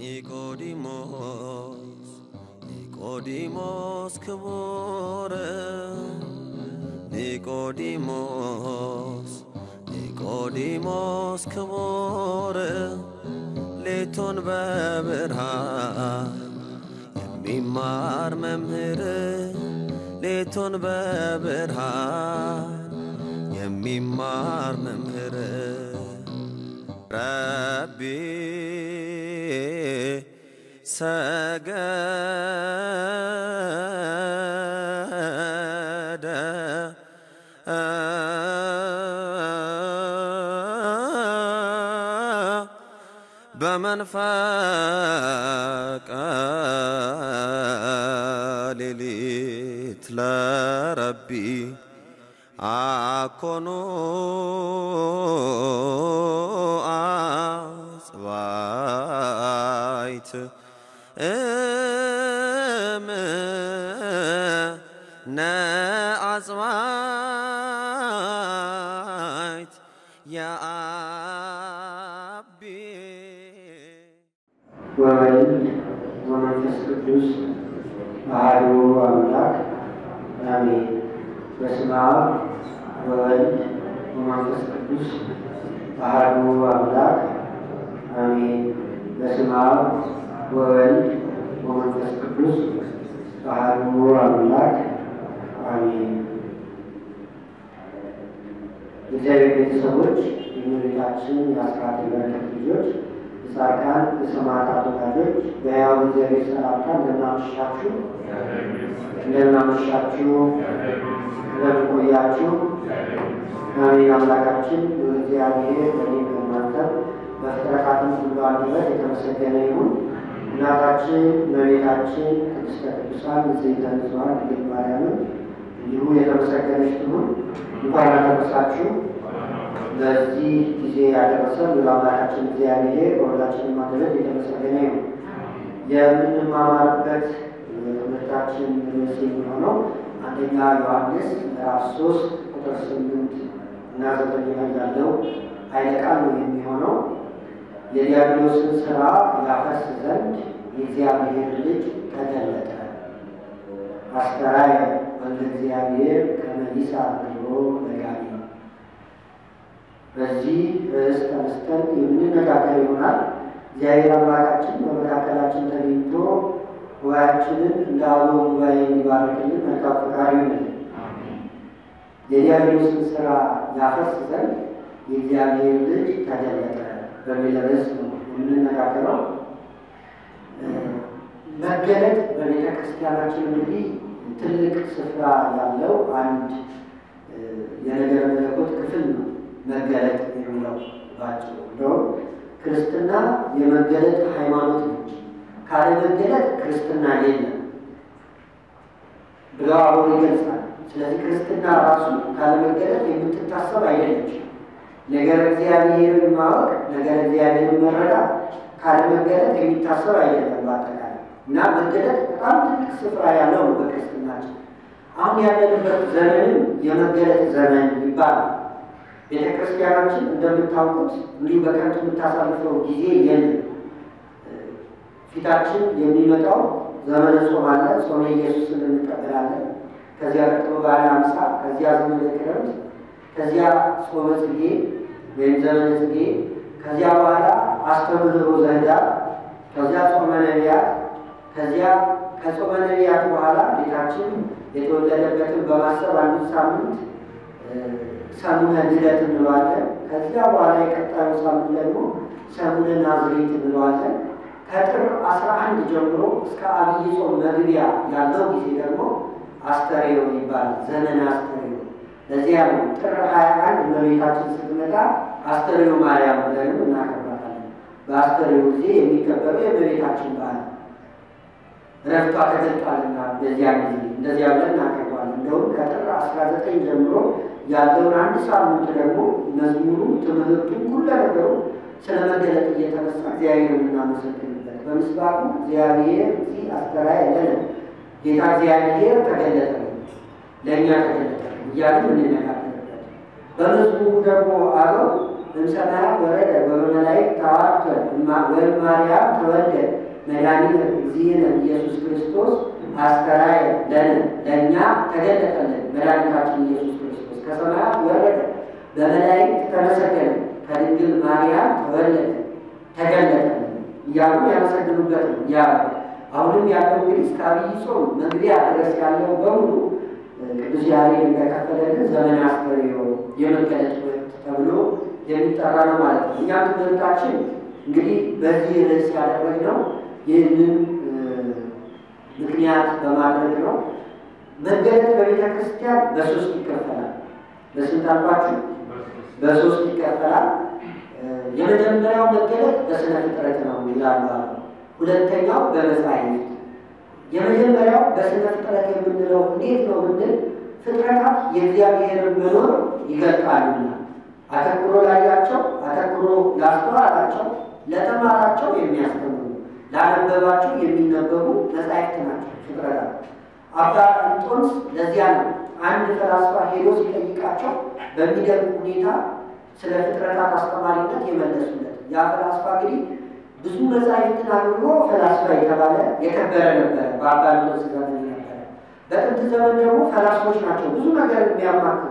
ኒቆዲሞስ ኒቆዲሞስ ክቡር ኒቆዲሞስ ኒቆዲሞስ ክቡር ሌቱን በብርሃን የሚማር መምህር ሌቱን በብርሃን የሚማር መምህር ረቢ ሰገደ በመንፈቀ ሌሊት ለረቢ አኮኑ አጽባይት እምነ አጽባይት የአቢ ወወልድ ወመንፈስ ቅዱስ አሐዱ አምላክ አሜን። በስመ አብ ወወልድ ወመንፈስ ቅዱስ አሐዱ አምላክ አሜን። በስመ አብ ወወልድ ወመንፈስ ቅዱስ አሐዱ አምላክ አሜን። የእግዚአብሔር ቤተሰቦች የእመቤታችን የአስራት የበረከት ልጆች የጻድቃን የሰማዕታት ወዳጆች በሕያው እግዚአብሔር ሰላምታ እንደምናመሻችሁ እንደምናመሻችሁ እንደምንቆያችሁ አሜን። አምላካችን እግዚአብሔር በእኔም በእናንተ በፍጥረታትም ሁሉ አንደበት የተመሰገነ ይሁን። እናታችን እመቤታችን ቅድስተ ቅዱሳን ንጽሕተ ንጹሐን ድንግል ማርያምን እንዲሁ የተመሰገነች ትሁን። እንኳን አደረሳችሁ። ለዚህ ጊዜ ያደረሰን አምላካችን እግዚአብሔር በሁላችንም አንደበት የተመሰገነ ይሁን። የምንማማርበት ትምህርታችን ርዕስ የሚሆነው አንደኛ ዮሐንስ ምዕራፍ ሶስት ቁጥር ስምንት እና ዘጠኝ ላይ ያለው ኃይለ ቃል ነው የሚሆነው የዲያብሎስን ስራ ያፈርስ ዘንድ የእግዚአብሔር ልጅ ተገለጠ አስተራየ ወልደ እግዚአብሔር ከመ ይሣቅ ብሎ ነጋሪ በዚህ ርዕስ ተነስተን የምንነጋገር ይሆናል። እግዚአብሔር አምላካችን በመካከላችን ተገኝቶ ጉባኤያችንን እንደ አበው ጉባኤ የሚባርክልን መልካም ፈቃዱ ይሁንልን። የዲያብሎስን ስራ ያፈርስ ዘንድ የእግዚአብሔር ልጅ ተገለጠ በሚል ርዕስ ነው የምንነጋገረው። መገለጥ በቤተ ክርስቲያናችን እንግዲህ ትልቅ ስፍራ ያለው አንድ የነገረ መለኮት ክፍል ነው። መገለጥ የሚለው ባጭሩ እንደውም ክርስትና የመገለጥ ሃይማኖት ነች። ካለ መገለጥ ክርስትና የለም ብለው አብሮ ይገልጻል። ስለዚህ ክርስትና ራሱ ካለ መገለጥ የምትታሰብ አይደለችም። ነገር እግዚአብሔርን ማወቅ፣ ነገር እግዚአብሔርን መረዳት ካለ መገለጥ የሚታሰብ አይደለም በአጠቃላይ እና መገለጥ በጣም ትልቅ ስፍራ ያለው ነው በክርስትናችን። አሁን ያለንበት ዘመንም የመገለጥ ዘመን ይባላል። ቤተ ክርስቲያናችን እንደምታውቁት እንዲሁ በከንቱ የምታሳልፈው ጊዜ የለም። ፊታችን የሚመጣው ዘመነ ጾም አለ። ጾመ ኢየሱስን እንቀበላለን። ከዚያ ቀጥሎ በዓለ ሃምሳ፣ ከዚያ ዘመነ ክረምት፣ ከዚያ ጾመ ጽጌ ወይም ዘመነ ጽጌ፣ ከዚያ በኋላ አስተምህሮ ዘኅዳር፣ ከዚያ ጾመ ነቢያት፣ ከዚያ ከጾመ ነቢያት በኋላ ጌታችን የተወለደበትን በማሰብ አንዱ ሳምንት ሰሙነ ልደት እንለዋለን። ከዚያ በኋላ የቀጣዩ ሳምንት ደግሞ ሰሙነ ናዝሬት እንለዋለን። ከጥር አስራ አንድ ጀምሮ እስከ አብይ ጾም መግቢያ ያለው ጊዜ ደግሞ አስተሬዮ ይባላል። ዘመነ አስተሬዮ። ለዚያ ነው ጥር ሀያ አንድ እመቤታችን ስትመጣ አስተሬዮ ማርያም ብለንም እናከብራታለን። በአስተሬዮ ጊዜ የሚከበረው የእመቤታችን በዓል ረፍቷ ተገልጧልና በዚያ ጊዜ እንደዚያ ብለን እናቀርባለን። እንደውም ከጥር አስራ ዘጠኝ ጀምሮ ያለውን አንድ ሳምንት ደግሞ መዝሙሩ፣ ትምህርቱ፣ ሁሉ ነገሩ ስለ መገለጥ እየተነሳ እግዚአብሔር የምናመሰግንበት በምስባኩ እግዚአብሔር እዚህ አስተራየ ለነ ጌታ እግዚአብሔር ተገለጠ ነው ለእኛ ተገለጠ ነው እያሉ እንነጋገርበት። በመዝሙሩ ደግሞ አበው እምሰማያት ወረደ ወበመላእክት ተዋርተ ወይም ማርያም ተወልደ መድኃኒነ እግዚእነ ኢየሱስ ክርስቶስ አስተራየ ለነ ለእኛ ተገለጠልን መድኃኒታችን ኢየሱስ ክርስቶስ ከሰማያት ወረደ በመላእክት ተመሰገነ ከድንግል ማርያም ተወለደ ተገለጠልን እያሉ ያመሰግኑበት ነው። ያ አሁንም ያለው እንግዲህ እስከ አብይ ጾም መግቢያ ድረስ ያለው በሙሉ ቅዱስ ያሬድ እንደከፈለልን ዘመነ አስተርእዮ የመገለጥ ወቅት ተብሎ የሚጠራ ነው ማለት ነው። እኛም ትምህርታችን እንግዲህ በዚህ ርዕስ ያደረግነው ይህንን ምክንያት በማድረግ ነው። መገለጥ በቤተ ክርስቲያን በሶስት ይከፈላል። በስንት አልኳችሁ? በሶስት ይከፈላል። የመጀመሪያው መገለጥ በስነ ፍጥረት ነው ይላሉ። ሁለተኛው በመጻሕፍት። የመጀመሪያው በስነ ፍጥረት የምንለው እንዴት ነው ብንል ፍጥረታት የእግዚአብሔርን መኖር ይገልጣሉና አተኩሮ ላያቸው፣ አተኩሮ ላስተዋላቸው፣ ለተማራቸው የሚያስተምሩ ላነበባቸው የሚነበቡ መጻሕፍት ናቸው ፍጥረታት። አባ እንጦንስ ለዚያ ነው አንድ ፈላስፋ ሄዶ ሲጠይቃቸው በሚደንቅ ሁኔታ ስለ ፍጥረታት አስተማሪነት የመለሱለት። ያ ፈላስፋ እንግዲህ ብዙ መጻሕፍትን አድርጎ ፈላስፋ የተባለ የከበረ ነበረ። በአባ እንጦንስ ዘመን ነበረ። በጥንት ዘመን ደግሞ ፈላስፎች ናቸው ብዙ ነገር የሚያማክሩት።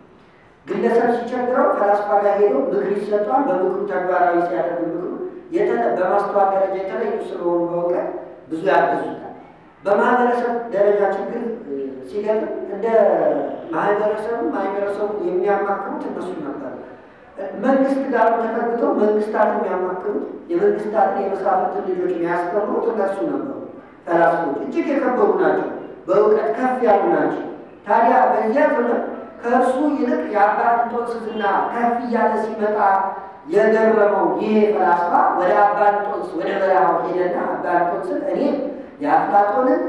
ግለሰብ ሲቸግረው ፈላስፋ ጋር ሄዶ ምክር ይሰጧል። በምክሩ ተግባራዊ ሲያደርግ ምክሩ በማስተዋል ደረጃ የተለዩ ስለሆኑ በእውቀት ብዙ ያገዙታል። በማህበረሰብ ደረጃ ችግር ሲገጥም እንደ ማህበረሰቡ ማህበረሰቡ የሚያማክሩት እነሱ ነበር። መንግስት ጋር ተጠግተው መንግስታት የሚያማክሩት የመንግስታትን የመሳፍንትን ልጆች የሚያስተምሩት እነሱ ነበሩ። ፈላስፎች እጅግ የከበሩ ናቸው፣ በእውቀት ከፍ ያሉ ናቸው። ታዲያ በዚያ ዘመን ከእርሱ ይልቅ የአባ እንጦንስ ዝና ከፍ እያለ ሲመጣ የገረመው ይሄ ፈላስፋ ወደ አባ እንጦንስ ወደ በረሃው ሄደና አባ እንጦንስን እኔ የአፍላጦንን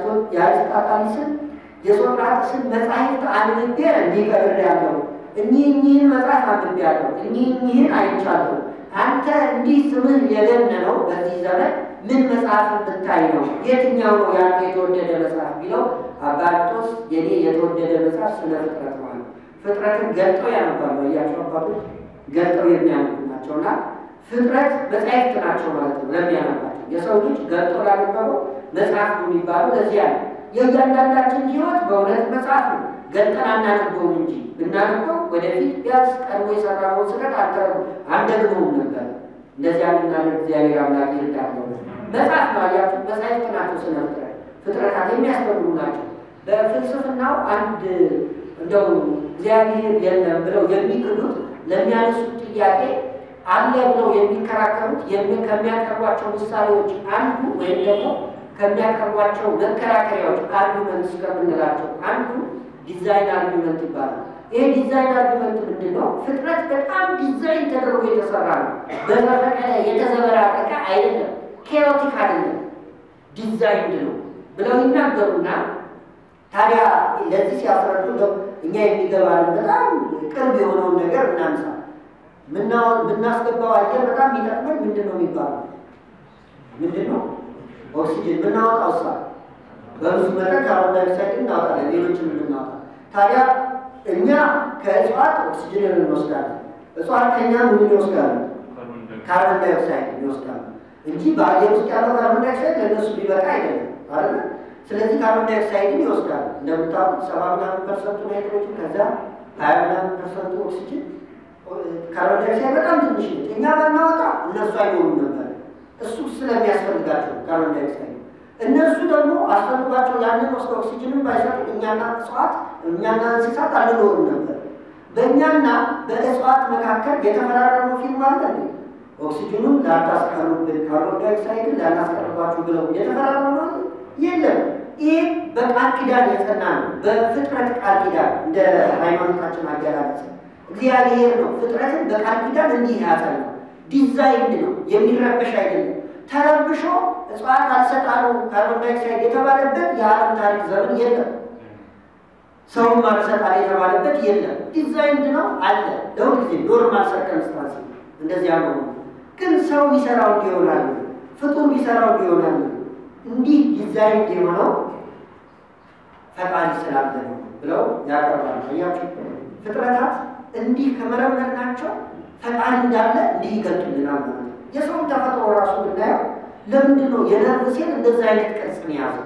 የአሪስጣጣሊስን የሶቅራጥስን መጻሕፍት አንብቤ እንዲቀብር ያለው እኒህ እኒህን መጽሐፍ አንብቤ ያለው እኒህ እኒህን አይቻለሁ። አንተ እንዲህ ስምህ የገነነው በዚህ ዘመን ምን መጽሐፍ ብታይ ነው? የትኛው ነው ያንተ የተወደደ መጽሐፍ ቢለው አባ እንጦንስ የኔ የተወደደ መጽሐፍ ስለ ፍጥረት ማለት ፍጥረትን ገልጠው ያነባሉ። እያቸው አባቶች ገልጠው የሚያነቡ ናቸውና ፍጥረት መጻሕፍት ናቸው ማለት ነው ለሚያነባቸው የሰው ልጅ ገልጦ ላነበበው መጽሐፍ የሚባለው ለዚያ ነው። የእያንዳንዳችን ሕይወት በእውነት መጽሐፍ ነው። ገልጠን አናነበውም እንጂ ብናነበው ወደፊት ቢያንስ ቀድሞ የሰራነውን ስህተት አንተረጉ አንደግመውም ነበር። እንደዚያ ምናደርግ እግዚአብሔር አምላክ ይርዳለው። መጽሐፍ ነው አያችሁ፣ መጻሕፍት ናቸው። ስነ ፍጥረት ፍጥረታት የሚያስተምሩ ናቸው። በፍልስፍናው አንድ እንደው እግዚአብሔር የለም ብለው የሚክዱት ለሚያነሱት ጥያቄ አለ ብለው የሚከራከሩት ከሚያቀርቧቸው ምሳሌዎች አንዱ ወይም ደግሞ ከሚያቀርቧቸው መከራከሪያዎች አርጊመንት እስከምንላቸው አንዱ ዲዛይን አርጊመንት ይባላል። ይሄ ዲዛይን አርጊመንት ምንድን ነው? ፍጥረት በጣም ዲዛይን ተደርጎ የተሰራ ነው። በዘፈቀደ የተዘበራረቀ አይደለም፣ ኬሮቲክ አይደለም፣ ዲዛይንድ ነው ብለው ይናገሩና ታዲያ ለዚህ ሲያስረዱ እኛ የሚገባንን በጣም ቅርብ የሆነውን ነገር እናንሳ። ምናስገባው አየር በጣም የሚጠቅመን ምንድን ነው የሚባለው? ምንድን ነው? ኦክሲጅን። የምናወጣው ሳ በብዙ መጠን ካርቦን ዳይኦክሳይድ እናወጣለን፣ ሌሎችን የምናወጣ ታዲያ እኛ ከእጽዋት ኦክሲጅንን እንወስዳለን። እጽዋት ከኛ ምን ይወስዳሉ? ካርቦን ዳይኦክሳይድ ይወስዳሉ እንጂ በአየር ውስጥ ያለው ካርቦን ዳይኦክሳይድ ለእነሱ ሊበቃ አይደለም አይደለ? ስለዚህ ካርቦን ዳይኦክሳይድን ይወስዳሉ። እንደምታውቁት ሰባ ምናምን ፐርሰንቱ ናይትሮጅን ከዛ ሀያ ምናምን ፐርሰንቱ ኦክሲጅን ካርቦን ዳይኦክሳይድ በጣም ትንሽ ነች። እኛ ባናወጣ እነሱ አይኖሩም ነበር። እሱ ስለሚያስፈልጋቸው ካርቦን ዳይኦክሳይድ እነሱ ደግሞ አስፈልጓቸው ያንን ወስደ ኦክሲጅንን ባይሰጡ እኛና እጽዋት እኛና እንስሳት አንኖርም ነበር። በእኛና በእጽዋት መካከል የተፈራረመው ፊልም አለ እንዴ? ኦክሲጅኑን ላታስቀሩብን፣ ካርቦን ዳይኦክሳይድን ላናስቀርባችሁ ብለው የተፈራረመ የለም። ይህ በቃል ኪዳን የጸና ነው። በፍጥረት ቃል ኪዳን እንደ ሃይማኖታችን አገላለጽ እግዚአብሔር ነው ፍጥረትን በቃል ኪዳን እንዲህ ያጸና ዲዛይንድ ነው። የሚረበሽ አይደለም። ተረብሾ እጽዋት አልሰጣሉ ካርቦን ዳይኦክሳይድ የተባለበት የዓለም ታሪክ ዘመን የለም። ሰውም አልሰጣል የተባለበት የለም። ዲዛይንድ ነው አለ ለሁል ጊዜ ኖርማል ሰርከምስታንስ እንደዚያ ነው። ግን ሰው ቢሰራው እንዲሆናል ፍጡር ቢሰራው እንዲሆናል እንዲህ ዲዛይንድ የሆነው ፈጣሪ ስላለ ነው ብለው ያቀርባሉ። አያችሁ ፍጥረታት እንዲህ ከመረመርናቸው ፈጣሪ እንዳለ እንዲህ ይገልጡልናል ማለት ነው። የሰውን ተፈጥሮ ራሱ ብናየው ለምንድን ነው የነርቭ ሴል እንደዚህ አይነት ቅርጽን የያዘው?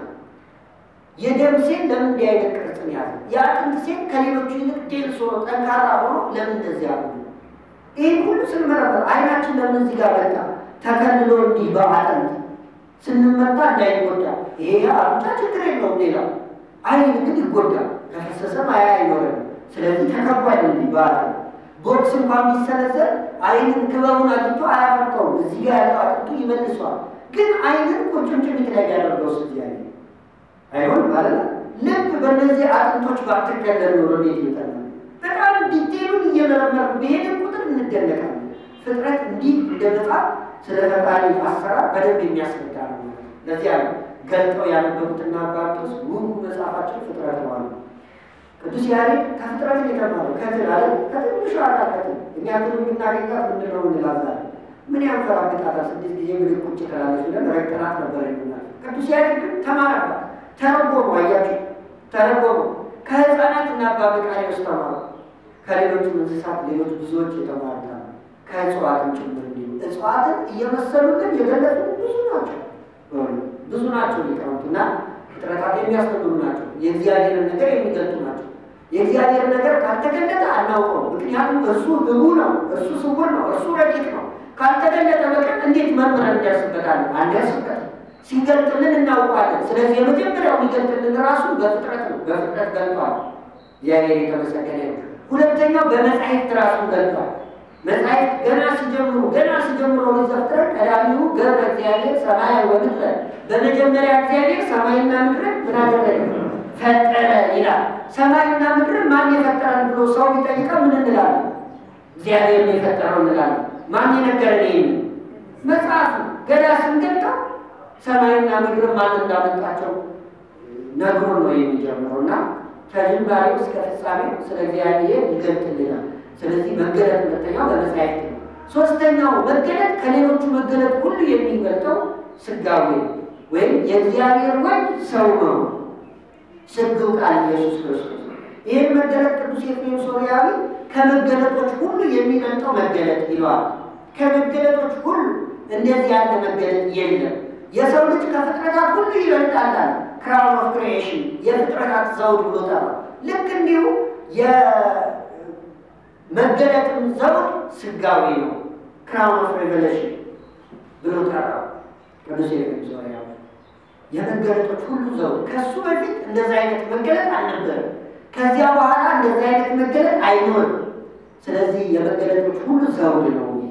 የደም ሴል ለምን እንዲህ አይነት ቅርጽን ያዘ? የአጥንት ሴል ከሌሎቹ ይልቅ ዴንስ ሆኖ ጠንካራ ሆኖ ለምን እንደዚህ ያሉ? ይህን ሁሉ ስንመረምር አይናችን ለምን እዚህ ጋር መጣ? ተከልሎ እንዲህ በአጥንት ስንመታ እንዳይጎዳ። ይሄ አፍንጫ ችግር የለውም ሌላው፣ አይን ግን ይጎዳል። ከፈሰሰም አያ አይኖርም። ስለዚህ ተከቧል እንዲህ በአጥንት ቦክስ እንኳን ቢሰነዘር አይንን ክበቡን አግኝቶ አያፈርጠውም። እዚህ ጋር ያለው አጥንቱ ይመልሷል። ግን አይንን ቁርጭምጭሚት ላይ ያደርገው ስ ያለ አይሆን ማለት ነው። ልብ በእነዚህ አጥንቶች ባትገለል ኖሮ እንዴት ይጠና። በጣም ዲቴሉን እየመረመር ብሄድን ቁጥር እንደነቃለን። ፍጥረት እንዲህ እንደ መጽሐፍ ስለ ፈጣሪ አሰራር በደንብ የሚያስረዳ ነው። ለዚያ ነው ገልጠው ያነበቡትና አባቶስ ሙሉ መጽሐፋቸው ፍጥረት ነው አሉ። ቅዱስ ያሬድ ከፍጥረትን የተማረው ከትን አለ ከትንሹ አካል ከትን እኛ ግን የምናገኛት ምንድን ነው እንላዛለን። ምን ያንፈራግጣታል? ስድስት ጊዜ ብድግ ቁጭ ትላለች ብለን ረግጠናት ነበር ይሉናል። ቅዱስ ያሬድ ግን ተማረባት። ተረጎሙ። አያችሁ፣ ተረጎሙ። ከህፃናት እና አባ መቃርዮስ ተማሩ። ከሌሎችም እንስሳት ሌሎች ብዙዎች የተማሩት አሉ። ከእጽዋትም ጭምር እንዲሁ እጽዋትን እየመሰሉልን የገለጹ ብዙ ናቸው፣ ብዙ ናቸው ሊቃውንት እና ፍጥረታት የሚያስተምሩ ናቸው። የእግዚአብሔርን ነገር የሚገልጡ ናቸው። የእግዚአብሔር ነገር ካልተገለጠ አናውቀውም። ምክንያቱም እርሱ ህቡ ነው፣ እርሱ ስውር ነው፣ እርሱ ረቂቅ ነው። ካልተገለጠ በቀር እንዴት መርምረን እንደርስበታለን? አንደርስበትም። ሲገልጥልን እናውቀዋለን። ስለዚህ የመጀመሪያው የሚገልጥልን ራሱ በፍጥረት ነው። በፍጥረት ገልጧል። እግዚአብሔር የተመሰገነ ነው። ሁለተኛው በመጻሕፍት ራሱን ገልጧል። መጻሕፍት ገና ሲጀምሩ ገና ሲጀምሩ ኦሪት ዘፍጥረት ቀዳሚው ገብረ እግዚአብሔር ሰማይ ወምድረ፣ በመጀመሪያ እግዚአብሔር ሰማይና ምድርን ምን አደረገ? ፈጠረ ይላል። ሰማይና ምድርን ማን የፈጠረን ብሎ ሰው ቢጠይቀው ምን እንላለን? እግዚአብሔር ነው የፈጠረው እንላለን። ማን የነገረን? ይሄን መጽሐፍ ገና ስንገልጠው ሰማይና ምድር ማን እንዳመጣቸው ነግሮን ነው የሚጀምረው እና ከጅማሬው እስከ ፍጻሜው ስለ እግዚአብሔር ይገልጥልናል። ስለዚህ መገለጥ ሁለተኛው በመጻሕፍት ነው። ሶስተኛው መገለጥ ከሌሎቹ መገለጥ ሁሉ የሚበልጠው ስጋዌ ወይም የእግዚአብሔር ወልድ ሰው ነው። ስግው ቃል ኢየሱስ ክርስቶስ ነው። ይህን መገለጥ ቅዱስ ኤፍሬም ሶርያዊ ከመገለጦች ሁሉ የሚበልጠው መገለጥ ይለዋል። ከመገለጦች ሁሉ እንደዚህ ያለ መገለጥ የለም። የሰው ልጅ ከፍጥረታት ሁሉ ይበልጣል። ክራውን ኦፍ ክሪኤሽን የፍጥረታት ዘውድ ብሎ ጠራ። ልክ እንዲሁ የመገለጥም ዘውድ ስጋዊ ነው። ክራውን ኦፍ ሬቨሌሽን ብሎ ጠራ ቅዱስ ኤፍሬም ሶርያዊ። የመገለጦች ሁሉ ዘውድ ከሱ በፊት እንደዚህ አይነት መገለጥ አልነበረም። ከዚያ በኋላ እንደዚህ አይነት መገለጥ አይኖርም። ስለዚህ የመገለጦች ሁሉ ዘውድ ነው ይሄ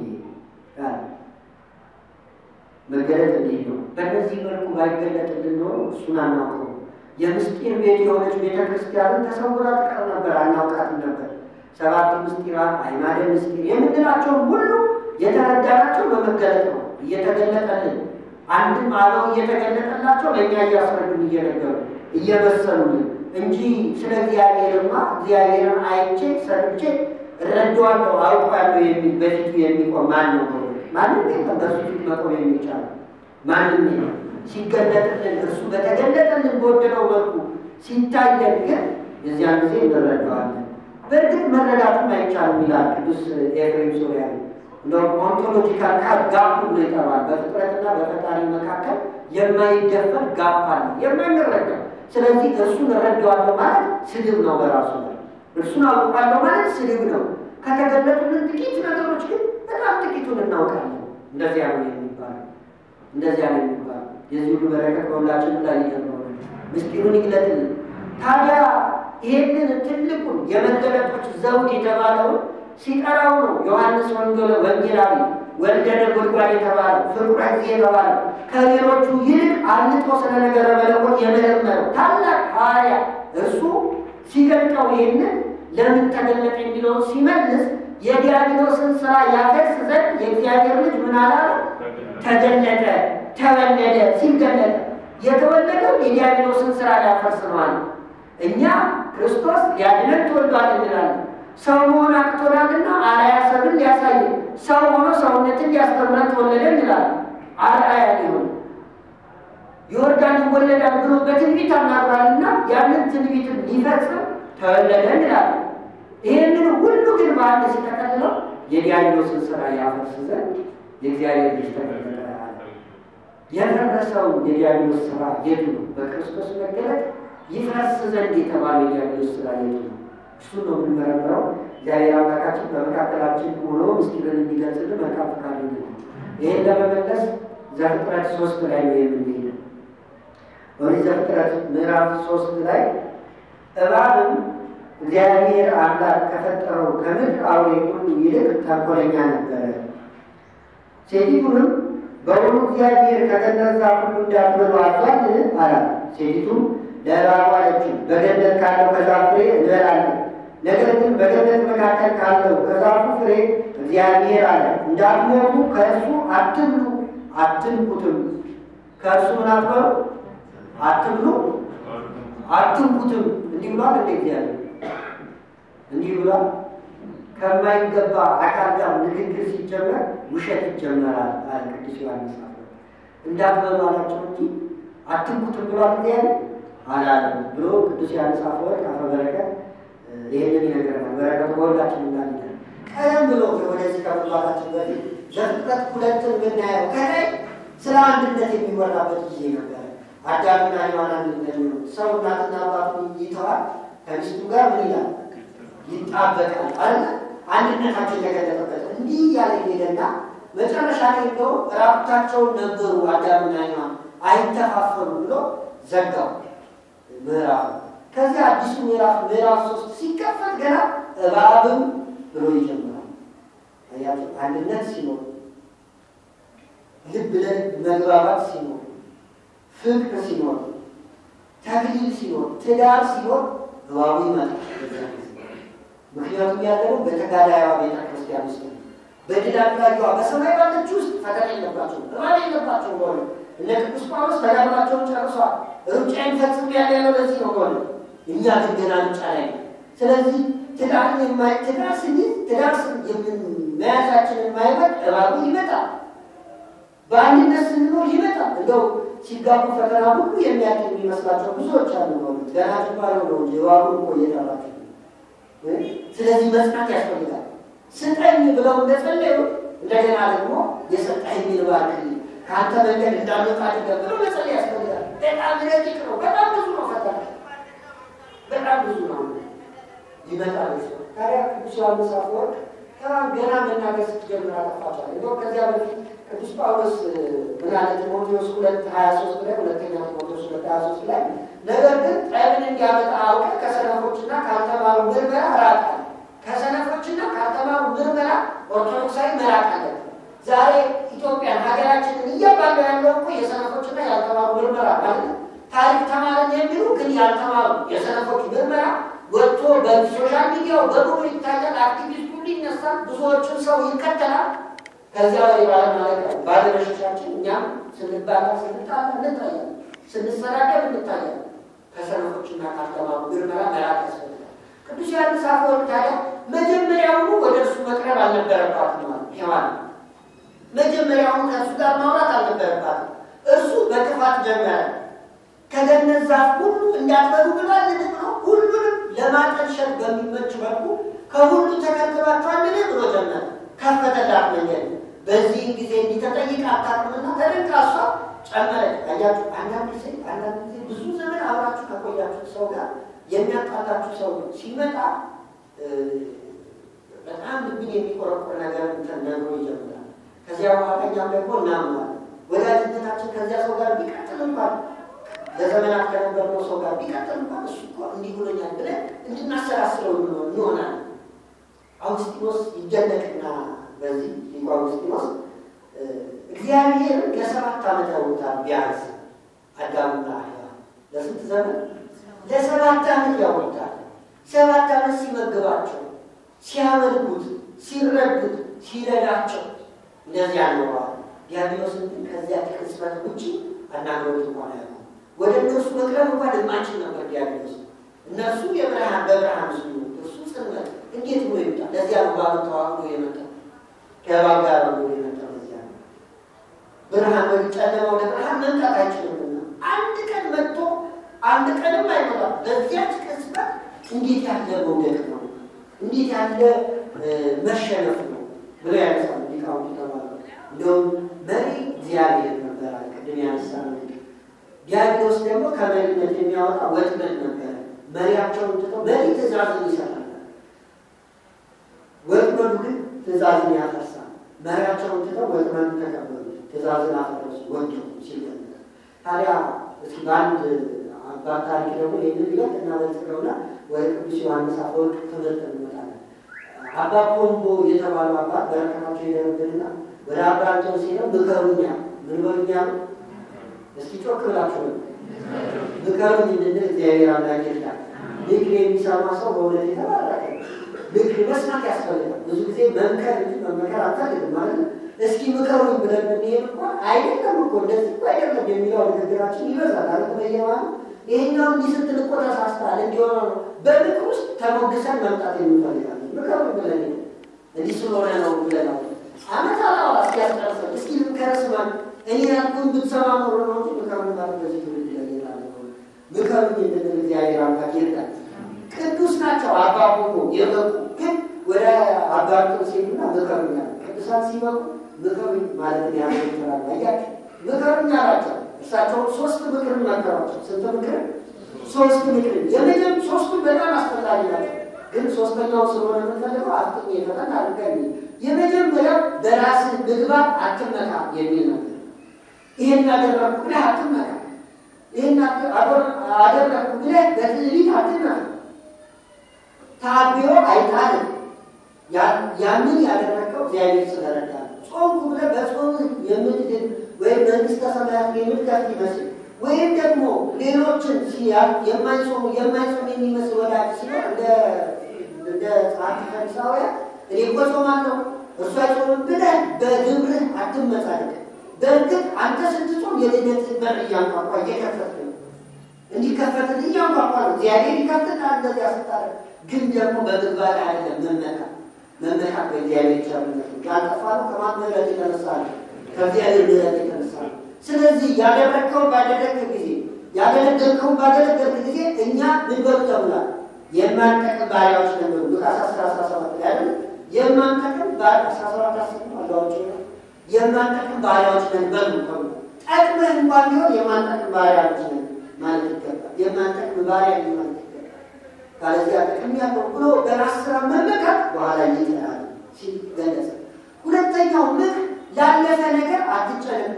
መገለጥ እንዲህ ነው። በእነዚህ መልኩ ባይገለጥልን ኖሮ እሱን አናውቀው። የምስጢር ቤት የሆነች ቤተ ክርስቲያንን ተሰውራ ትቀር ነበር፣ አናውቃትም ነበር። ሰባት ምስጢራት፣ አዕማደ ምስጢር የምንላቸውን ሁሉ የተረዳናቸው በመገለጥ ነው። እየተገለጠልን አንድም አበው እየተገለጠላቸው ለእኛ እያስረዱን እየነገሩ እየመሰሉልን እንጂ ስለ እግዚአብሔርማ እግዚአብሔርን አይቼ ሰምቼ እረዳዋለሁ አውቃለሁ የሚል በፊቱ የሚቆም ማን ነው? ማንም የለም። በእሱ ፊት መቆም የሚቻል ማንም የለም። ሲገለጥልን እርሱ በተገለጠልን በወደደው መልኩ ሲታየን ግን የዚያን ጊዜ እንረዳዋለን። በእርግጥ መረዳቱም አይቻልም ይላል ቅዱስ ኤፍሬም ሶርያዊ። ኦንቶሎጂካል ቃል ጋፕ ብሎ ይጠራል። በፍጥረትና በፈጣሪ መካከል የማይደፈር ጋፕ አለ፣ የማንረዳ ስለዚህ እርሱን እረዳዋለሁ ማለት ስድብ ነው በራሱ ላይ። እርሱን አውቃለሁ ማለት ስድብ ነው። ከተገለጡልን ጥቂት ነገሮች ግን በጣም ጥቂቱን እናውቃለን። እንደዚያ ነው የሚባለው፣ እንደዚያ ነው የሚባለው። የዚህ ሁሉ በረከት በሁላችን ላይ ይደርነው፣ ምስጢሩን ይግለጥልን። ታዲያ ይህንን ትልቁን የመገለጦች ዘውድ የተባለውን ሲጠራው ነው ዮሐንስ ወንጌል ወንጌላዊ ወልደ ነጎድጓድ የተባለው ፍቁረ ጊዜ የተባለው ከሌሎቹ ይልቅ አልጦ ስለ ነገረ መለኮት የመረመረው ታላቅ ሐዋርያ እርሱ ሲገልጠው ይህንን ለምን ተገለጠ የሚለውን ሲመልስ የዲያብሎስን ስራ ያፈርስ ዘንድ የእግዚአብሔር ልጅ ምን አላለ? ተገለጠ፣ ተወለደ። ሲገለጠ የተወለደው የዲያብሎስን ስራ ሊያፈርስ ነው አለ። እኛ ክርስቶስ ሊያድነን ተወልዷል እንላለን። ሰው መሆን አቅቶናልና አርአያ ሰብን ሊያሳይ ሰው ሆኖ ሰውነትን ሊያስተምረን ተወለደ እንላለን። አርአያ ሊሆን ይወርዳል ይወለዳል ብሎ በትንቢት አናግሯልና ያንን ትንቢትን ሊፈጽም ተወለደ እንላለን። ይህንን ሁሉ ግን በአንድ ሲጠቀልለው የዲያብሎስን ስራ ያፈርስ ዘንድ የእግዚአብሔር ልጅ ተገለጠ አለ። የፈረሰው የዲያብሎስ ስራ የቱ ነው? በክርስቶስ መገለጥ ይፈርስ ዘንድ የተባለው የዲያብሎስ ስራ የቱ ነው? እሱን ነው የምንመረምረው። እግዚአብሔር አምላካችን በመካከላችን ሆኖ ምስጢርን እንዲገልጽልን መልካም ፈቃዱ ነው። ይህን ለመመለስ ዘፍጥረት ሶስት ላይ ነው የምንሄደው። ኦሪት ዘፍጥረት ምዕራፍ ሶስት ላይ እባብም እግዚአብሔር አምላክ ከፈጠረው ከምድር አውሬ ሁሉ ይልቅ ተንኮለኛ ነበረ። ሴቲቱንም በውኑ እግዚአብሔር ከገነት ዛፍ ሁሉ እንዳትበሉ አዟልን? አላት። ሴቲቱም ለእባቡ አለችው፣ በገነት ካለው ከዛፍ ፍሬ እንበላለን። ነገር ግን በገነት መካከል ካለው ከዛፉ ፍሬ እግዚአብሔር አለ እንዳትሞቱ ከእርሱ አትብሉ፣ አትንኩትም። ከእርሱ ምን አትበሉ? አትብሉ፣ አትንኩትም። እንዲህ ብሏል እንደ እግዚአብሔር እንዲህ ብሏል። ከማይገባ አካል ጋር ንግግር ሲጀመር ውሸት ይጀመራል አለ ቅዱስ ዮሐንስ አፈወርቅ። እንዳትበሉ አላቸው እንጂ አትንኩትም ብሏል እግዚአብሔር አላለም ብሎ ቅዱስ ዮሐንስ አፈወርቅ አፈ በረከት ይህንን ይነግረናል። በረከቱ በሁላችን እናገኛለን። ቀደም ብሎ ወደዚህ ከመግባታችን በፊት ዘፍጥረት ሁለትን ብናየው ከላይ ስለ አንድነት የሚወራበት ጊዜ ነበረ። አዳምና ሔዋን አንድ እንደሚሆኑት ሰው እናትና አባቱን ይተዋል፣ ከሚስቱ ጋር ምን ይላል ይጣበቃል አለ። አንድነታቸው የተገለጠበት እንዲህ ያለ ሄደና መጨረሻ ላይ እንደው ራቁታቸውን ነበሩ አዳምና ሔዋን አይተፋፈሩ ብሎ ዘጋው ምዕራፍ ከዚያ አዲሱ ምዕራፍ ምዕራፍ ሶስት ሲከፈት ገና እባብም ብሎ ይጀምራል። አያቸው አንድነት ሲኖር፣ ልብ ለልብ መግባባት ሲኖር፣ ፍቅር ሲኖር፣ ተክሊል ሲኖር፣ ትዳር ሲኖር እባቡ ይመጣል። ምክንያቱም ያለነው በተጋዳይዋ ቤተ ክርስቲያን ውስጥ ነው። በድል አድራጊዋ በሰማይ ባለች ውስጥ ፈተና የለባቸውም፣ እባብ የለባቸውም። በሆነ እነ ቅዱስ ጳውሎስ ተጋድሏቸውን ጨርሷል። ሩጫዬን ፈጽሜያለሁ ያለው ለዚህ ነው በሆነ እኛ ግን ገና ሩጫ ላይ ነው። ስለዚህ ትዳርን የማይ ትዳር ስንይዝ ትዳር መያዛችንን የማይመጥ እባቡ ይመጣል። በአንድነት ስንኖር ይመጣል። እንደው ሲጋቡ ፈተና ሁሉ የሚያድን የሚመስላቸው ብዙዎች አሉ። በእውነት ገና ጅማሬ ነው እንጂ እባቡ እኮ እየጠራቸው ስለዚህ መጽናት ያስፈልጋል። ስጠኝ ብለው እንደጸለዩ እንደገና ደግሞ የሰጠኝ ባርክ ከአንተ መንገድ እንዳንወጣ አድርገህ ብለው መጸለይ ያስፈልጋል። በጣም ረቂቅ ነው። በጣም ብዙ ነው ፈተና በጣም ብዙ ነው። ይመጣል። ታዲያ ቅዱስ ዮሐንስ አፈወርቅ ገና መናገር ስትጀምር አጠፋቸዋል። እንደውም ከዚያ በፊት ቅዱስ ጳውሎስ ምን አለ? ጢሞቴዎስ ሁለት ሀያ ሶስት ላይ ሁለተኛ ጢሞቴዎስ ሁለት ሀያ ሶስት ላይ ነገር ግን ጠብን እንዲያመጣ አውቀህ ከሰነፎችና ካልተማሩ ምርመራ ራቅ አለ። ከሰነፎችና ካልተማሩ ምርመራ ኦርቶዶክሳዊ መራቅ አለ። ዛሬ ኢትዮጵያን ሀገራችንን እያባለ ያለው እኮ የሰነፎችና ያልተማሩ ምርመራ ማለት ነው። ታሪክ ተማርን የሚሉ ግን ያልተማሩ የሰነፎች ምርመራ ወጥቶ በሶሻል ሚዲያው በሙሉ ይታያል። አክቲቪስቱ ይነሳል፣ ብዙዎቹን ሰው ይከተላል። ከዚያ ላይ ባለማለት ባለበሽቻችን እኛም ስንባላ ስንጣላ እንታያለን፣ ስንሰዳደብ እንታያለን። ከሰነፎችና ካልተማሩ ምርመራ መራቅ ያስፈልጋል። ቅዱስ ዮሐንስ አፈወርቅ ታዲያ መጀመሪያውኑ ወደ እርሱ መቅረብ አልነበረባትም ማለት ሔዋን መጀመሪያውኑ ከእርሱ ጋር ማውራት አልነበረባትም። እርሱ በክፋት ጀመረ። ከገነት ዛፍ ሁሉ እንዳትበሉ ብሏል ብሎ ሁሉንም ለማጠልሸት በሚመች መልኩ ከሁሉ ተከልክሏቸዋልን ብሎ ጀመረ። ከፈተላት መንገድ። በዚህም ጊዜ እንዲተጠይቅ አታውቅምና ተደንቃ እሷ ጨመረች። አያችሁ፣ አንዳንድ ጊዜ አንዳንድ ጊዜ ብዙ ዘመን አብራችሁ ከቆያችሁ ሰው ጋር የሚያጣላችሁ ሰው ሲመጣ በጣም ልብን የሚቆረቆር ነገር ነግሮ ይጀምራል። ከዚያ በኋላ እኛም ደግሞ እናምናለን። ወዳጅነታችን ከዚያ ሰው ጋር ቢቀጥል እንኳን ለዘመናት ከነበርነው ሰው ጋር ቢቀጥል እንኳን እሱ እኮ እንዲህ ብሎኛል ብለን እንድናሰላስለው እንሆናለን። አውግስጢኖስ ይደነቅና በዚህ ሊቁ አውግስጢኖስ እግዚአብሔር ለሰባት ዓመት ያውታል ቢያንስ አዳምና ሔዋን ለስንት ዘመን? ለሰባት ዓመት ያውታል። ሰባት ዓመት ሲመግባቸው፣ ሲያመልኩት፣ ሲረዱት፣ ሲረዳቸው እንደዚህ ያኖረዋል። ዲያብሎስን ግን ከዚያ ቅጽበት ውጭ አናግሮት እንኳን ያለ ወደ እነርሱ መቅረብ እንኳን የማይችል ነበር ዲያብሎስ። እነርሱ የብርሃን በብርሃን ስ እርሱ ጽልመት እንዴት ብሎ ይመጣል? ለዚያ ነው ባሉ ተዋህዶ የመጣው ከእባብ ጋር ብሎ የመጣው ለዚያ ነው። ብርሃን ወይ ጨለማ ወደ ብርሃን መምጣት አይችልምና አንድ ቀን መጥቶ አንድ ቀንም አይመጣም። በዚያች ቅጽበት እንዴት ያለ መውደቅ ነው! እንዴት ያለ መሸነፍ ነው! ብለው ያነሳሉ ሊቃውንቱ ተባሉ። እንዲሁም መሪ እግዚአብሔር ነበር አለ። ቅድም ያነሳ ነው። ዲያብሎስ ደግሞ ከመሪነት የሚያወጣ ወጥመድ ነበረ። መሪያቸውን ትተው መሪ ትእዛዝን ይሰጣል፣ ወጥመዱ ግን ትእዛዝን ያፈርሳል። መሪያቸውን ትተው ወጥመዱን ተቀበሉ፣ ትእዛዝን አፈረሱ፣ ወደቁ ሲል ታዲያ እስኪ በአንድ አባት ታሪክ ደግሞ ይህንን ሊለት እናበልጽገውና ወደ ቅዱስ ዮሐንስ አፈወርቅ ትምህርት እንመጣለን። አባ ፖምቦ የተባሉ አባት በረከታቸው ይደረብንና ወደ አባ አንጦንስ ሄደው ምከሩኛ ምን በሉኛ ነው እስኪ ጮክ ብላችሁ ነው ምከሩኝ እንድንል እግዚአብሔር አምላክ ይርዳል። ምክር የሚሰማ ሰው በእውነት የተባረከ ምክር መስማት ያስፈልጋል። ብዙ ጊዜ መምከር እንጂ መመከር አታልግም ማለት ነው። እስኪ ምከሩኝ ብለን ብንሄድ እንኳን አይደለም እኮ እንደዚህ እኮ አይደለም የሚለው ንግግራችን ይበዛል። አለ በየማ ይሄኛው እንዲህ ስትል እኮ ተሳስተሃል እንዲሆነ ነው። በምክር ውስጥ ተሞግሰን መምጣት የምንፈልጋለን። ምከሩኝ ብለን እንዲህ ስለሆነ ነው ብለን አመት አላዋ እስኪያስጨርሰን እስኪ ልምከር ስማን እኔ ያልኩን ብትሰማ ኖሮ ነው እንጂ ምከሩኝ ማለት በዚህ ትውልድ ላይ ይላል። ምከሩኝ እንድንል እግዚአብሔር አምላክ ይርዳል። ቅዱስ ናቸው አባ ሆኖ የበቁ ግን ወደ አባ አንጦንስ ሲሄዱና ምከሩኝ አሉ። ቅዱሳን ሲበቁ ምከሩኝ ማለት ያለ ይችላል። አያቸው ምከሩኝ አላቸው። እሳቸውም ሶስት ምክር መከሯቸው። ስንት ምክር? ሶስት ምክር። የመጀም ሶስቱ በጣም አስፈላጊ ናቸው። ግን ሶስተኛው ስለሆነ የምንፈልገው አጥኝ የፈተን አድርገን የመጀመሪያው በራስህ ምግባር አትመካ የሚል ነበር። ይሄን አደረግኩ ብለህ አትመካ፣ ይሄን አደረግኩ ብለህ በትዕቢት አትመካ። ታቢዮ አይጣልም። ያንን ያደረገው እግዚአብሔር ስለረዳ ነው። ጾምኩ ብለህ በጾም የምትድን ወይም መንግስተ ሰማያት የምትከፍት ይመስል ወይም ደግሞ ሌሎችን የማይጾሙ የማይጾም የሚመስል ወዳጅ ሲሆን እንደ ጸሐፊ ፈሪሳውያን እኔ እኮ ጾማለሁ እርሱ አይጾምም ብለህ በግብርህ አትመጻደቅ። በእርግጥ አንተ ስትጾም የድነት በር እያንኳኳ እየከፈት ነው እንዲከፈትን እያንኳኳ ነው። እግዚአብሔር ይከፍትናል እንደዚያ ስታደርግ ግን ደግሞ በምግባር አይደለም መመካ መመካት በእግዚአብሔር ቸርነት ያልጠፋ ነው። ከማን ምሕረት የተነሳ ነው? ከእግዚአብሔር ምሕረት የተነሳ ነው። ስለዚህ ያደረግከውን ባደረግክ ጊዜ ያገለገልከውን ባገለገልክ ጊዜ እኛ ምን በሉ ተብሏል? የማንጠቅም ባሪያዎች ነበሩ። ሉቃስ አስራ አስራ ሰባት ላይ አይደል? የማንጠቅም አስራ ሰባት አስ አላዎች የማንጠቅም ባሪያዎች ነን በሉ ተብሏል። ጠቅመህ እንኳን ቢሆን የማንጠቅም ባሪያዎች ነን ማለት ይገባል። የማንጠቅም ባሪያ ማለት ይገባል። ካለዚያ ጥቅም ያለው ብሎ በራስ ስራ መመካት በኋላ ይጥላል ሲል ገለጸ። ሁለተኛው ምክር ላለፈ ነገር አትጨነቅ።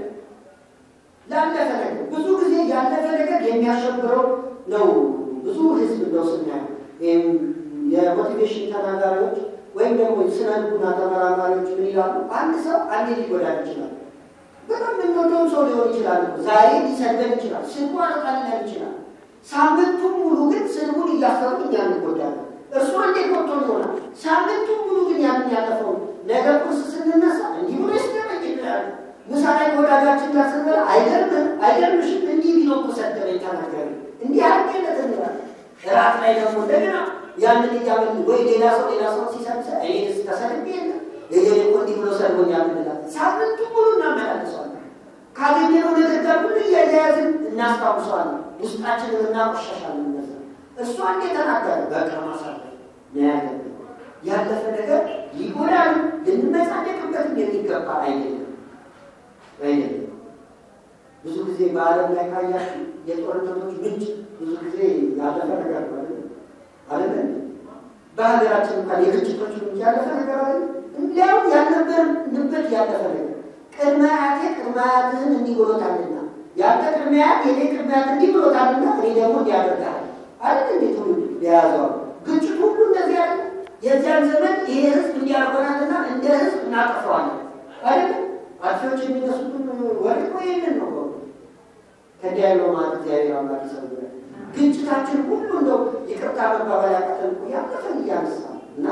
ላለፈ ነገር ብዙ ጊዜ ያለፈ ነገር የሚያሸብረው ነው። ብዙ ህዝብ ነው ስናየው ወይም የሞቲቬሽን ተናጋሪዎች ወይም ደግሞ ስነ ልቡና ተመራማሪዎች ምን ይላሉ? አንድ ሰው አንዴ ሊጎዳን ይችላል። በጣም የምንወደውም ሰው ሊሆን ይችላል። ዛሬ ሊሰድበን ይችላል። ስልኩ አልቃልለን ይችላል። ሳምንቱን ሙሉ ግን ስልኩን እያሰሩ እኛ እንጎዳለን። እርሱ አንዴ ቆርጦ ይሆናል። ሳምንቱን ሙሉ ግን ያንን ያለፈው ነገር ቁርስ ስንነሳ እንዲህ ብሎ ስደረግ ይላል። ምሳ ላይ ከወዳጃችን ጋር ስንበላ አይገርምም አይገርምሽም እንዲህ ቢሎ እኮ ሰደበኝ ተናገረ እንዲህ አድርጌለት እንላለን። እራት ላይ ደግሞ እንደገና ያንን እያበል ወይ ሌላ ሰው ሌላ ሰው ሲሰብሰ እኔ ተሰድቤ የለ የገሌ እኮ እንዲህ ብሎ ሰድቦኛል እንላለን። ሳምንቱ ሙሉ እናመላልሰዋለን። ካገኘነው ነገር ጋር ሁሉ እያያያዝን እናስታውሰዋለን። ውስጣችንን እናቆሻሻለን። እነዛ እሱ አንዴ ተናገረ በቃ ማሳለ ያያለን ያለፈ ነገር ይጎዳል። ልንመጻደቅበትም የሚገባ አይደለም አይደለም። ብዙ ጊዜ በዓለም ላይ ካያችሁ የጦርነቶች ምንጭ ብዙ ጊዜ ያለፈ ነገር ነው አይደለም። በሀገራችን እንኳን የግጭቶች ምንጭ ያለፈ ነገር አለ። እንዲያውም ያልነበርንበት ያለፈ ነገር ቅድመ አያቴ ቅድመ አያትህን እንዲህ ብሎታልና ያንተ ቅድመ አያት የኔ ቅድመ አያት እንዲህ ብሎታልና እኔ ደግሞ እንዲያደርጋል አይደል? እንዴ ትውልድ የያዘው ግጭት ሁሉ እንደዚህ ያለ የዚያን ዘመን ይሄ ህዝብ እንዲያርጎናልና እንደ ህዝብ እናጠፋዋለን አይደል? አጥፊዎች የሚነሱትን ወሬ እኮ ይህንን ነው። ከዲያሎ ማለት እግዚአብሔር አምላክ ይሰውራል። ግጭታችን ሁሉ እንደው ይቅርታ መባባል ያቃተን እኮ ያለፈን እያነሳ እና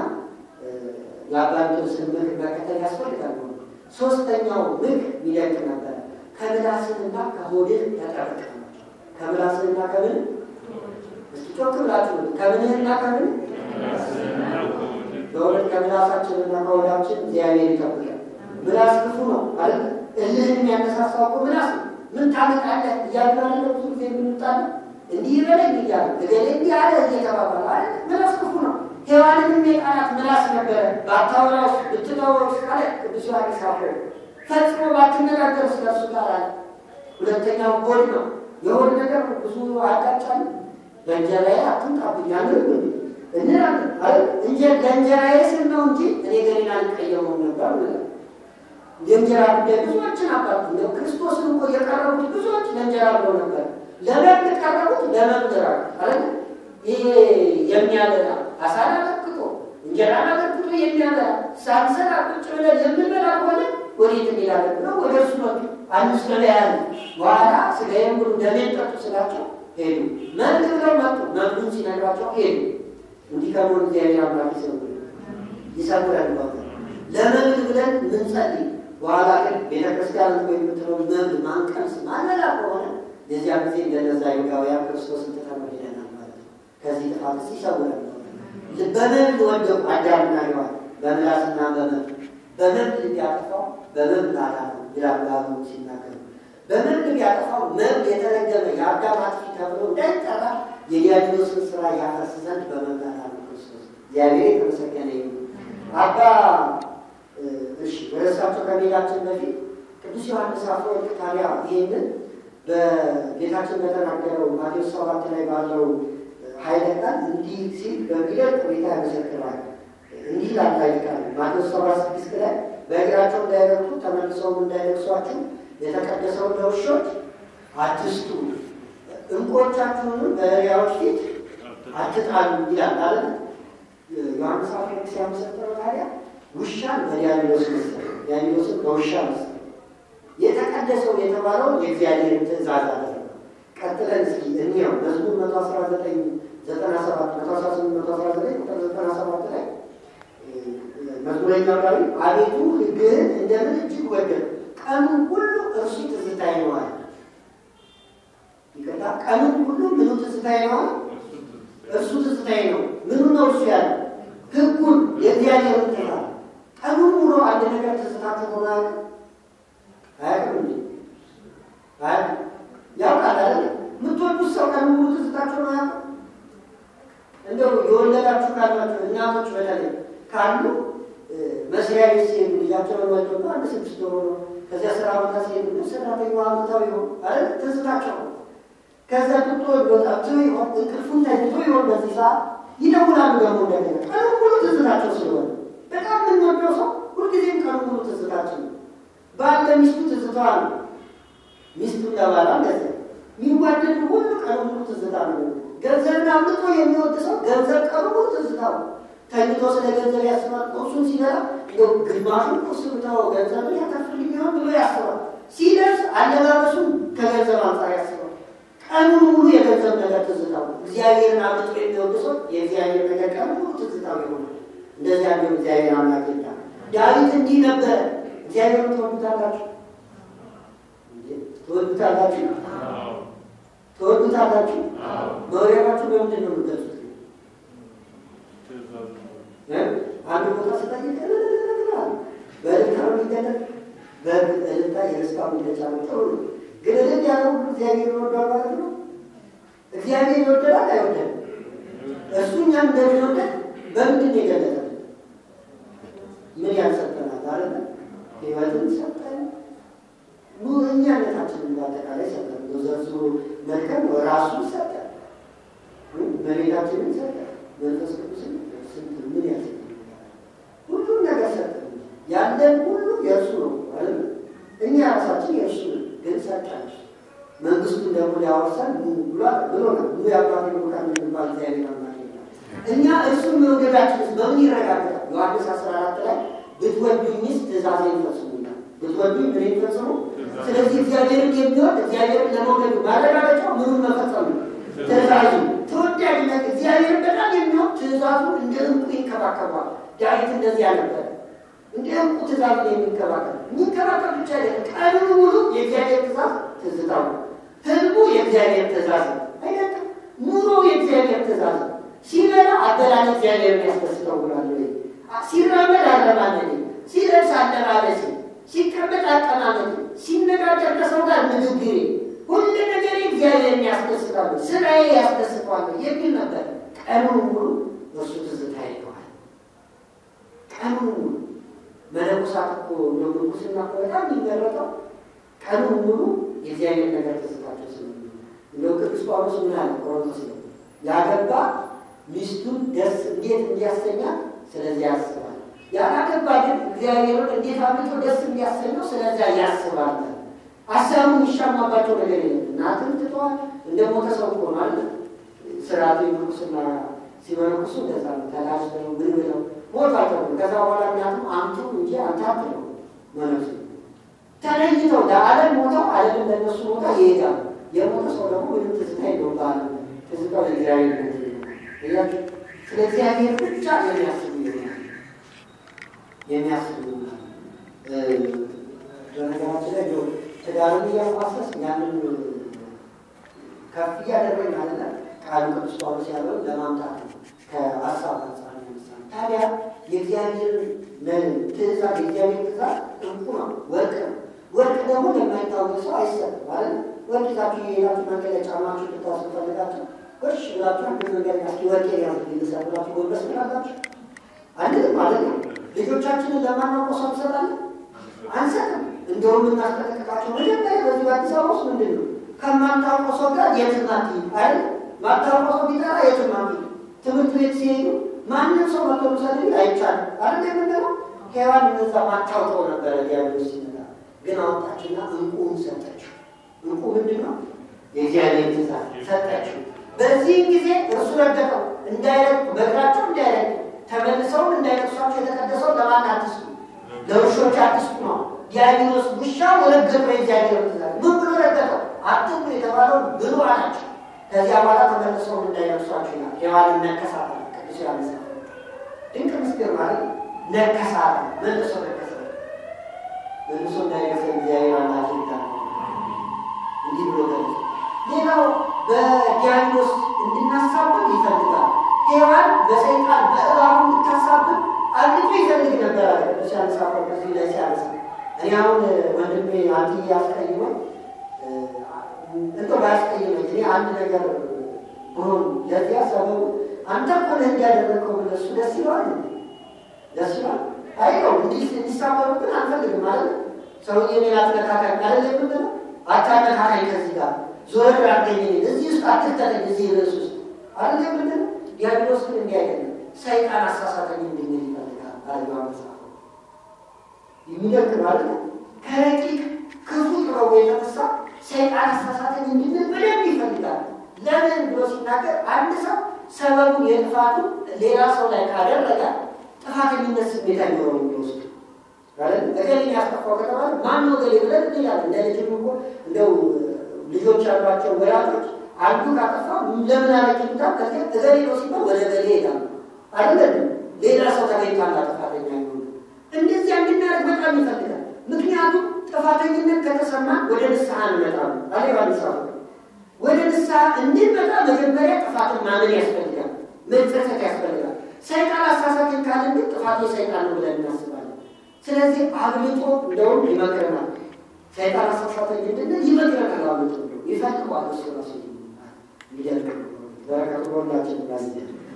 የአባንቶስን ምክር መከተል ያስፈልጋል። ሶስተኛው ምክር ሚደንቅ ነበረ። ከምላስንና ከሆድህ ተጠበቅ ናቸው። ከምላስንና ከምን እስኪ ጮክ ብላችሁ ከምንህና ከምን በእውነት ከምላሳችንና ከሆዳችን እግዚአብሔር ይጠብቃል። ምላስ ክፉ ነው አይደል? እልህን የሚያነሳሳው እኮ ምላስ ነው። ምን ታመጣለህ እያልን አይደለ ብዙ ጊዜ የምንጣለው እንዲህ ይበለኝ እያለ እገሌ እንዲህ አለ እየተባባለ አይደል? ምላስ ክፉ ነው። ሔዋንንም የቃላት ምላስ ነበረ ባታወራው ብትተወው ካለ ቅዱስ ዮሐንስ አፈወርቅ ፈጽሞ ባትነጋገር ስለሱ ጋር አለ። ሁለተኛው ሆድ ነው። የሆድ ነገር ብዙ አጋጫል። በእንጀራዬ አትምጣብኝ ያንን እንላለን አይደል? እንጀ ለእንጀራዬ ስል ነው እንጂ እኔ ገሌን አልቀየመውም ነበር ብለን የእንጀራ ጉዳይ ብዙዎችን አባት ነው። ክርስቶስን እኮ የቀረቡት ብዙዎች ለእንጀራ ብለው ነበር። ለመብል ቀረቡት ለመብል አይደል? ይሄ የሚያበላ አሳን አበርክቶ እንጀራን አበርክቶ የሚያበላ ሳንሰራ ቁጭ ብለን የምንበላ ከሆነ ወዴት እንሄዳለን ብለው ወደ እርሱ መጡ። አምስት ገበያን በኋላ ስጋዬን ብሉ ደሜን ጠጡ ስላቸው ሄዱ። መብል ብለው መጡ። መብሉን ሲነግራቸው ሄዱ። እንዲህ ከሆኑ እግዚአብሔር አምላክ ይሰውር ይሰውረን። ለመብል ብለን ምንጸልይ በኋላ ግን ቤተክርስቲያን እኮ የምትለው መብል ማንቀምስ ማንበላ ከሆነ የዚያ ጊዜ እንደነዛ አይሁዳውያን ክርስቶስን ትተነው ሄደናል ማለት ነው። ከዚህ ጥፋትስ ይሰውረን። በመብል ወደቁ አዳምና ሔዋን በምላስና በመብል በመብል ቢያጠፋው በመብል አዳነው ይላሉ አበው ሲናገሩ። በመብል ቢያጠፋው መብል የተረገመ የአዳም አጥፊ ተብሎ እንዳይጠራ የዲያብሎስን ስራ ያፈርስ ዘንድ በመብል አዳነው ክርስቶስ። እግዚአብሔር የተመሰገነ ይሁን። አባ እሺ ወደ እሳቸው ከመሄዳችን በፊት ቅዱስ ዮሐንስ አፈወርቅ ታዲያ ይህንን በጌታችን በተናገረው ማቴዎስ ሰባት ላይ ባለው ኃይለ ቃል እንዲህ ሲል በሚደንቅ ሁኔታ ያመሰክራል። እንዲህ ላታይቃል ማቴዎስ ሰባት ስድስት ላይ በእግራቸው እንዳይረግጡ ተመልሰውም እንዳይነክሷችሁ የተቀደሰውን ለውሾች አትስጡ፣ እንቆቻችሁንም በእሪያዎች ፊት አትጣሉ ይላል አለ ዮሐንስ አፈወርቅ ሲያመሰክረው ታዲያ ውሻን በዲያብሎስ መሰለ፣ ዲያብሎስን በውሻ መሰለ። የተቀደሰው የተባለው የእግዚአብሔርን ትእዛዝ አለ። ቀጥለን እስኪ እንየው መዝሙር መቶ አስራ ዘጠኝ ዘጠና ሰባት መቶ አስራ ስምንት መቶ አስራ ዘጠኝ ቁጥር ዘጠና ሰባት ላይ መዝሙረኛው ዳዊት አቤቱ ሕግህን እንደምን እጅግ ወደድኩ፣ ቀኑን ሁሉ እርሱ ትዝታዬ ነው አለ። ይቅርታ፣ ቀኑን ሁሉ ምኑ ትዝታዬ ነው አለ? እርሱ ትዝታዬ ነው። ምኑ ነው እርሱ ያለ? ሕጉን የእግዚአብሔርን ትእዛዝ ቀኑን ሙሉ አንድ ነገር ትዝታችሁ ሆነ አያውቅም? አያውቅም እንዴ? አያውቅም። ያውቃል አይደል? የምትወዱት ሰው ቀኑን ሙሉ ትዝታችሁ ነው አያውቅም? እንደው የወለዳችሁ ካላችሁ እናቶች በተለይ ካሉ መስሪያ ቤት ሲሄዱ ልጃቸውን ወልደው አንድ ስድስት ወር ነው። ከዚያ ስራ ቦታ ሲሄዱ ሰራተኛዋ አመታዊ ይሆን አይደል? ትዝታቸው ነው። ከዛ ጡጦ ወጣቱ ይሆን እንቅልፉን ተኝቶ ይሆን በዚህ ሰዓት ይደውላሉ። ደግሞ እንደገና ቀኑን ሙሉ ትዝታቸው ስለሆነ በጣም የምንወደው ሰው ሁልጊዜም ቀኑ ሙሉ ትዝታችን ነው። ባል ለሚስቱ ትዝታ ነው። ሚስቱ ለባላ እንደዚያ የሚዋደድ ሁሉ ቀኑ ሙሉ ትዝታ ነው። ገንዘብን አምልጦ የሚወድ ሰው ገንዘብ ቀኑ ሙሉ ትዝታ ነው። ተኝቶ ስለ ገንዘብ ያስባል። ቁርሱን ሲበላ እንደው ግማሹን ቁርስ ብታው ገንዘብን ያተርፍልኝ ይሆን ብሎ ያስባል። ሲደርስ አለባበሱን ከገንዘብ አንጻር ያስባል። ቀኑን ሙሉ የገንዘብ ነገር ትዝታው ነው። እግዚአብሔርን አምልጦ የሚወድ ሰው የእግዚአብሔር ነገር ቀኑ ሙሉ ትዝታው ይሆናል። እንደዚህ ያለው እግዚአብሔር አምላክ ይላ ዳዊት እንዲህ ነበረ። እግዚአብሔርን ትወዱታላችሁ ትወዱታላችሁ ትወዱታላችሁ። መውደዳችሁ በምንድን ነው የምትገልጹት? አንድ ቦታ ስጠይቅ በእልልታ ነው የሚገለጥ። በእልልታ የደስታ መግለጫ ነው። ጥሩ ነው። ግን እልል ያለው ሁሉ እግዚአብሔር ይወዳል ማለት ነው። እግዚአብሔር ይወደዳል አይወደድም? እሱ እኛም እንደሚወደድ በምንድን ነው የገለጠ? ምን ያልሰጠናል አለ ህይወትን ሰጠን፣ እኛነታችንን በአጠቃላይ ሰጠን። ዘርዝሮ መልከም ራሱ ሰጠን፣ መሬታችንን ሰጠን፣ መንፈስ ቅዱስን ስንት ምን ያሰጠን ሁሉም ነገር ሰጠን። ያለን ሁሉ የእርሱ ነው ማለት እኛ ራሳችን የእርሱ ነው፣ ግን ሰጠን። መንግስቱን ደግሞ ሊያወርሰን ብሎ ነው ኑ የአባቴ ቡሩካን የምንባል እግዚአብሔር አምላክ እኛ እርሱን መውደዳችንስ በምን ይረጋገጣል? ዮሐንስ አስራ አራት ላይ ብትወዱኝስ ትእዛዜን ፈጽሙ ይላል። ብትወዱኝ ምን ፈጽሙ? ስለዚህ እግዚአብሔርን የሚወድ እግዚአብሔርን ለመውደዱ ማረጋገጫው ምኑን መፈጸሙ ትእዛዙ። ተወዳጅነት እግዚአብሔርን በጣም የሚወድ ትእዛዙን እንደ እንቁ ይንከባከቧል። ዳዊት እንደዚህ ነበር። እንደ እንቁ ትእዛዙን የሚንከባከብ የሚንከባከብ ብቻ አይደለም፣ ቀኑን ሙሉ የእግዚአብሔር ትእዛዝ ትዝታው ነው። ህልሙ የእግዚአብሔር ትእዛዝ ነው አይደለም። ኑሮ የእግዚአብሔር ትእዛዝ ነው። ሲበላ አበላል እግዚአብሔርን ያስደስተው ብሏል። ሲራመድ አረማመድ፣ ሲለብስ አለባበስ፣ ሲቀመጥ አቀማመጥ፣ ሲነጋገር ከሰው ጋር ንግግሬ፣ ሁሉ ነገር እግዚአብሔርን ያስደስታሉ፣ ስራዬ ያስደስተዋል የሚል ነበር። ቀኑን ሙሉ እርሱ ትዝታ ይለዋል። ቀኑን ሙሉ መነኮሳት እኮ እንደ ምንኩስና እኮ በጣም የሚመረጠው ቀኑን ሙሉ የእግዚአብሔር ነገር ተስታቸው ስለ እንደው ቅዱስ ጳውሎስ ምን አለ ቆሮንቶስ ነው ያገባ ሚስቱን ደስ እንዴት እንዲያሰኛት ስለዚያ ያስባል። ያላገባ ግን እግዚአብሔርን እንዴት አብልጦ ደስ እንዲያሰኘው ስለዚያ ያስባል። አሳቡ የሚሻማባቸው ነገር የለም። እናትም ትተዋል። እንደ ሞተ ሰው እኮ ማለት ስርዓቱ ምንኩስና ሲመነኩሱ እንደዛ ነው። ተላሽተው ምን ብለው ሞቷቸው ከዛ በኋላ እናትም አምጡ እንጂ አንተ አትለው መነሱ ተለይተው ለዓለም ሞተው ዓለምን ለነሱ ሞታ ይሄዳሉ። የሞተ ሰው ደግሞ ምንም ትዝታ የለውም። በዓለም ትዝታው ለእግዚአብሔር ነው። እያችሁ ስለ እግዚአብሔር ብቻ የሚያስቡ ይሆናል የሚያስቡ ይሆናል። በነገራችን ላይ ትዳርን እያፋሰስ ያንን ከፍ እያደረግን አለ ቃሉ ቅዱስ ጳውሎስ ያለው ለማምጣት ነው። ከሀሳብ አንጻር ለምሳሌ ታዲያ የእግዚአብሔር ትእዛዝ የእግዚአብሔር ትእዛዝ እንቁ ነው፣ ወርቅ ነው። ወርቅ ደግሞ ለማይታወቅ ሰው አይሰጥም ማለት ነው። ወርቅ ይዛችሁ የሄዳችሁ መንገድ ላይ ጫማችሁ ልታስሩ ፈልጋችሁ እሺ ብላችሁ አንድ መንገድ እስኪ ወርቅ ያዙ ልሰ ብላችሁ ጎንበስ ብላላችሁ አንድም ማለት ነው። ልጆቻችንን ለማናውቀው ሰው እንሰጣለን አንሰጥም። እንደውም እናስጠነቅቃቸው መጀመሪያ በዚህ በአዲስ አበባ ውስጥ ምንድን ነው ከማታውቀው ሰው ጋር የትም አትሂድ አይደል? ማታውቀው ሰው ቢጠራ የትም አትሂድ። ትምህርት ቤት ሲሄዱ ማንም ሰው መቶ ምሳሌ አይቻልም አይደል? የምንለው ሔዋን እነዛ ማታውቀው ነበረ ዲያብሎስ ሲመጣ ግን አወጣችና እንቁን ሰጠችው። እንቁ ምንድን ነው? የእግዚአብሔር ትእዛዝ ሰጠችው። በዚህ ጊዜ እርሱ ረገጠው፣ እንዳይረግጡ በእግራቸው እንዳይረግጡ ተመልሰውም እንዳይጠቅሷቸው የተቀደሰው ለማን አትስጡ? ለውሾች አትስጡ ነው። ዲያብሎስ ውሻ ወረገጠው የእግዚአብሔር ትእዛዝ። ምን ብሎ ረገጠው? አትብሉ የተባለውን ብሉ አላቸው። ከዚያ በኋላ ተመልሰውም እንዳይነቅሷቸው ይላል። ሔዋንን ነከሳት። ቅዱስ ዮሐንስ ድንቅ ምስጢር ማለት ነከሳት፣ መልሶ ነከሰ። መልሶ እንዳይነከሰ እግዚአብሔር አምላክ ይታል እንዲህ ብሎ ገለጸ። ሌላው በዲያብሎስ እንድናሳብብ ይፈልጋል። ሔዋን በሰይጣን በእባቡ እንድታሳብብ አግቶ ይፈልግ ነበር አለ ቅዱስ ዮሐንስ አፈወርቅ በዚህ ላይ ሲያነሳ እኔ አሁን ወንድሜ አንተ ያስቀይመኝ እንደው ባያስቀይመኝ እኔ አንድ ነገር ብሆን ለዚያ ሰበቡ አንተ እኮ ነህ እንዲያደረግከው ብለህ እሱ ደስ ይለዋል ደስ ይለዋል አይ ነው እንዲህ እንዲሳበሩብን አንፈልግም ማለት ነው ሰውዬ እኔን አትነካካኝ አለ የምንለው አታነካካኝ ከዚህ ጋር ዞር አድርገኝ እዚህ ውስጥ አትክተለኝ እዚህ ርዕስ ውስጥ አለ የምንለው ዲያብሎስ ግን እንዲህ አይደለም ሰይጣን አሳሳተኝ እንድንል ይፈልጋል አለ መጽሐፍ የሚደንቅ ማለት ነው ከረቂቅ ክፉ ጥበቡ የተነሳ ሰይጣን አሳሳተኝ እንድንል በደንብ ይፈልጋል ለምን ብሎ ሲናገር አንድ ሰው ሰበቡን የጥፋቱን ሌላ ሰው ላይ ካደረገ ጥፋተኝነት ስሜት አይኖረው የሚወስድ እገሌ ያስጠፋው ከተባለ ማን ነው እገሌ ብለን እንላለን። እንደ ልጅም እኮ እንደው ልጆች ያሏቸው ወላጆች አንዱ ካጠፋ ለምን አለችታ ከዚያ እገሌ ነው ሲባል ወደ እገሌ ይሄዳሉ። አይደለም ሌላ ሰው ተገኝቷል ጥፋተኛ ይሆኑ እንደዚያ እንድናደርግ በጣም ይፈልጋል። ምክንያቱም ጥፋተኝነት ከተሰማ ወደ ንስሐ እንመጣሉ። አሌ ባንሳ ወደ ንስሐ እንድንመጣ መጀመሪያ ጥፋትን ማመን ያስፈልጋል፣ መጸጸት ያስፈልጋል። ሰይጣን አሳሳትን ካልን ግን ጥፋቱ ሰይጣን ነው ብለን እናስባለን። ስለዚህ አብልጦ እንደውም ይመክረናል። ሰይጣን አሳሳተኝ እንድንል ይመክረናል። አብልጦ ይፈልገዋል። እሱ ራሱ ይደርግ በረከቱ ሁላችን ጋር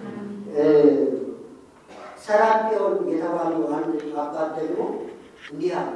ሰራጵዮን የተባለው አንድ አባት ደግሞ እንዲህ አለ።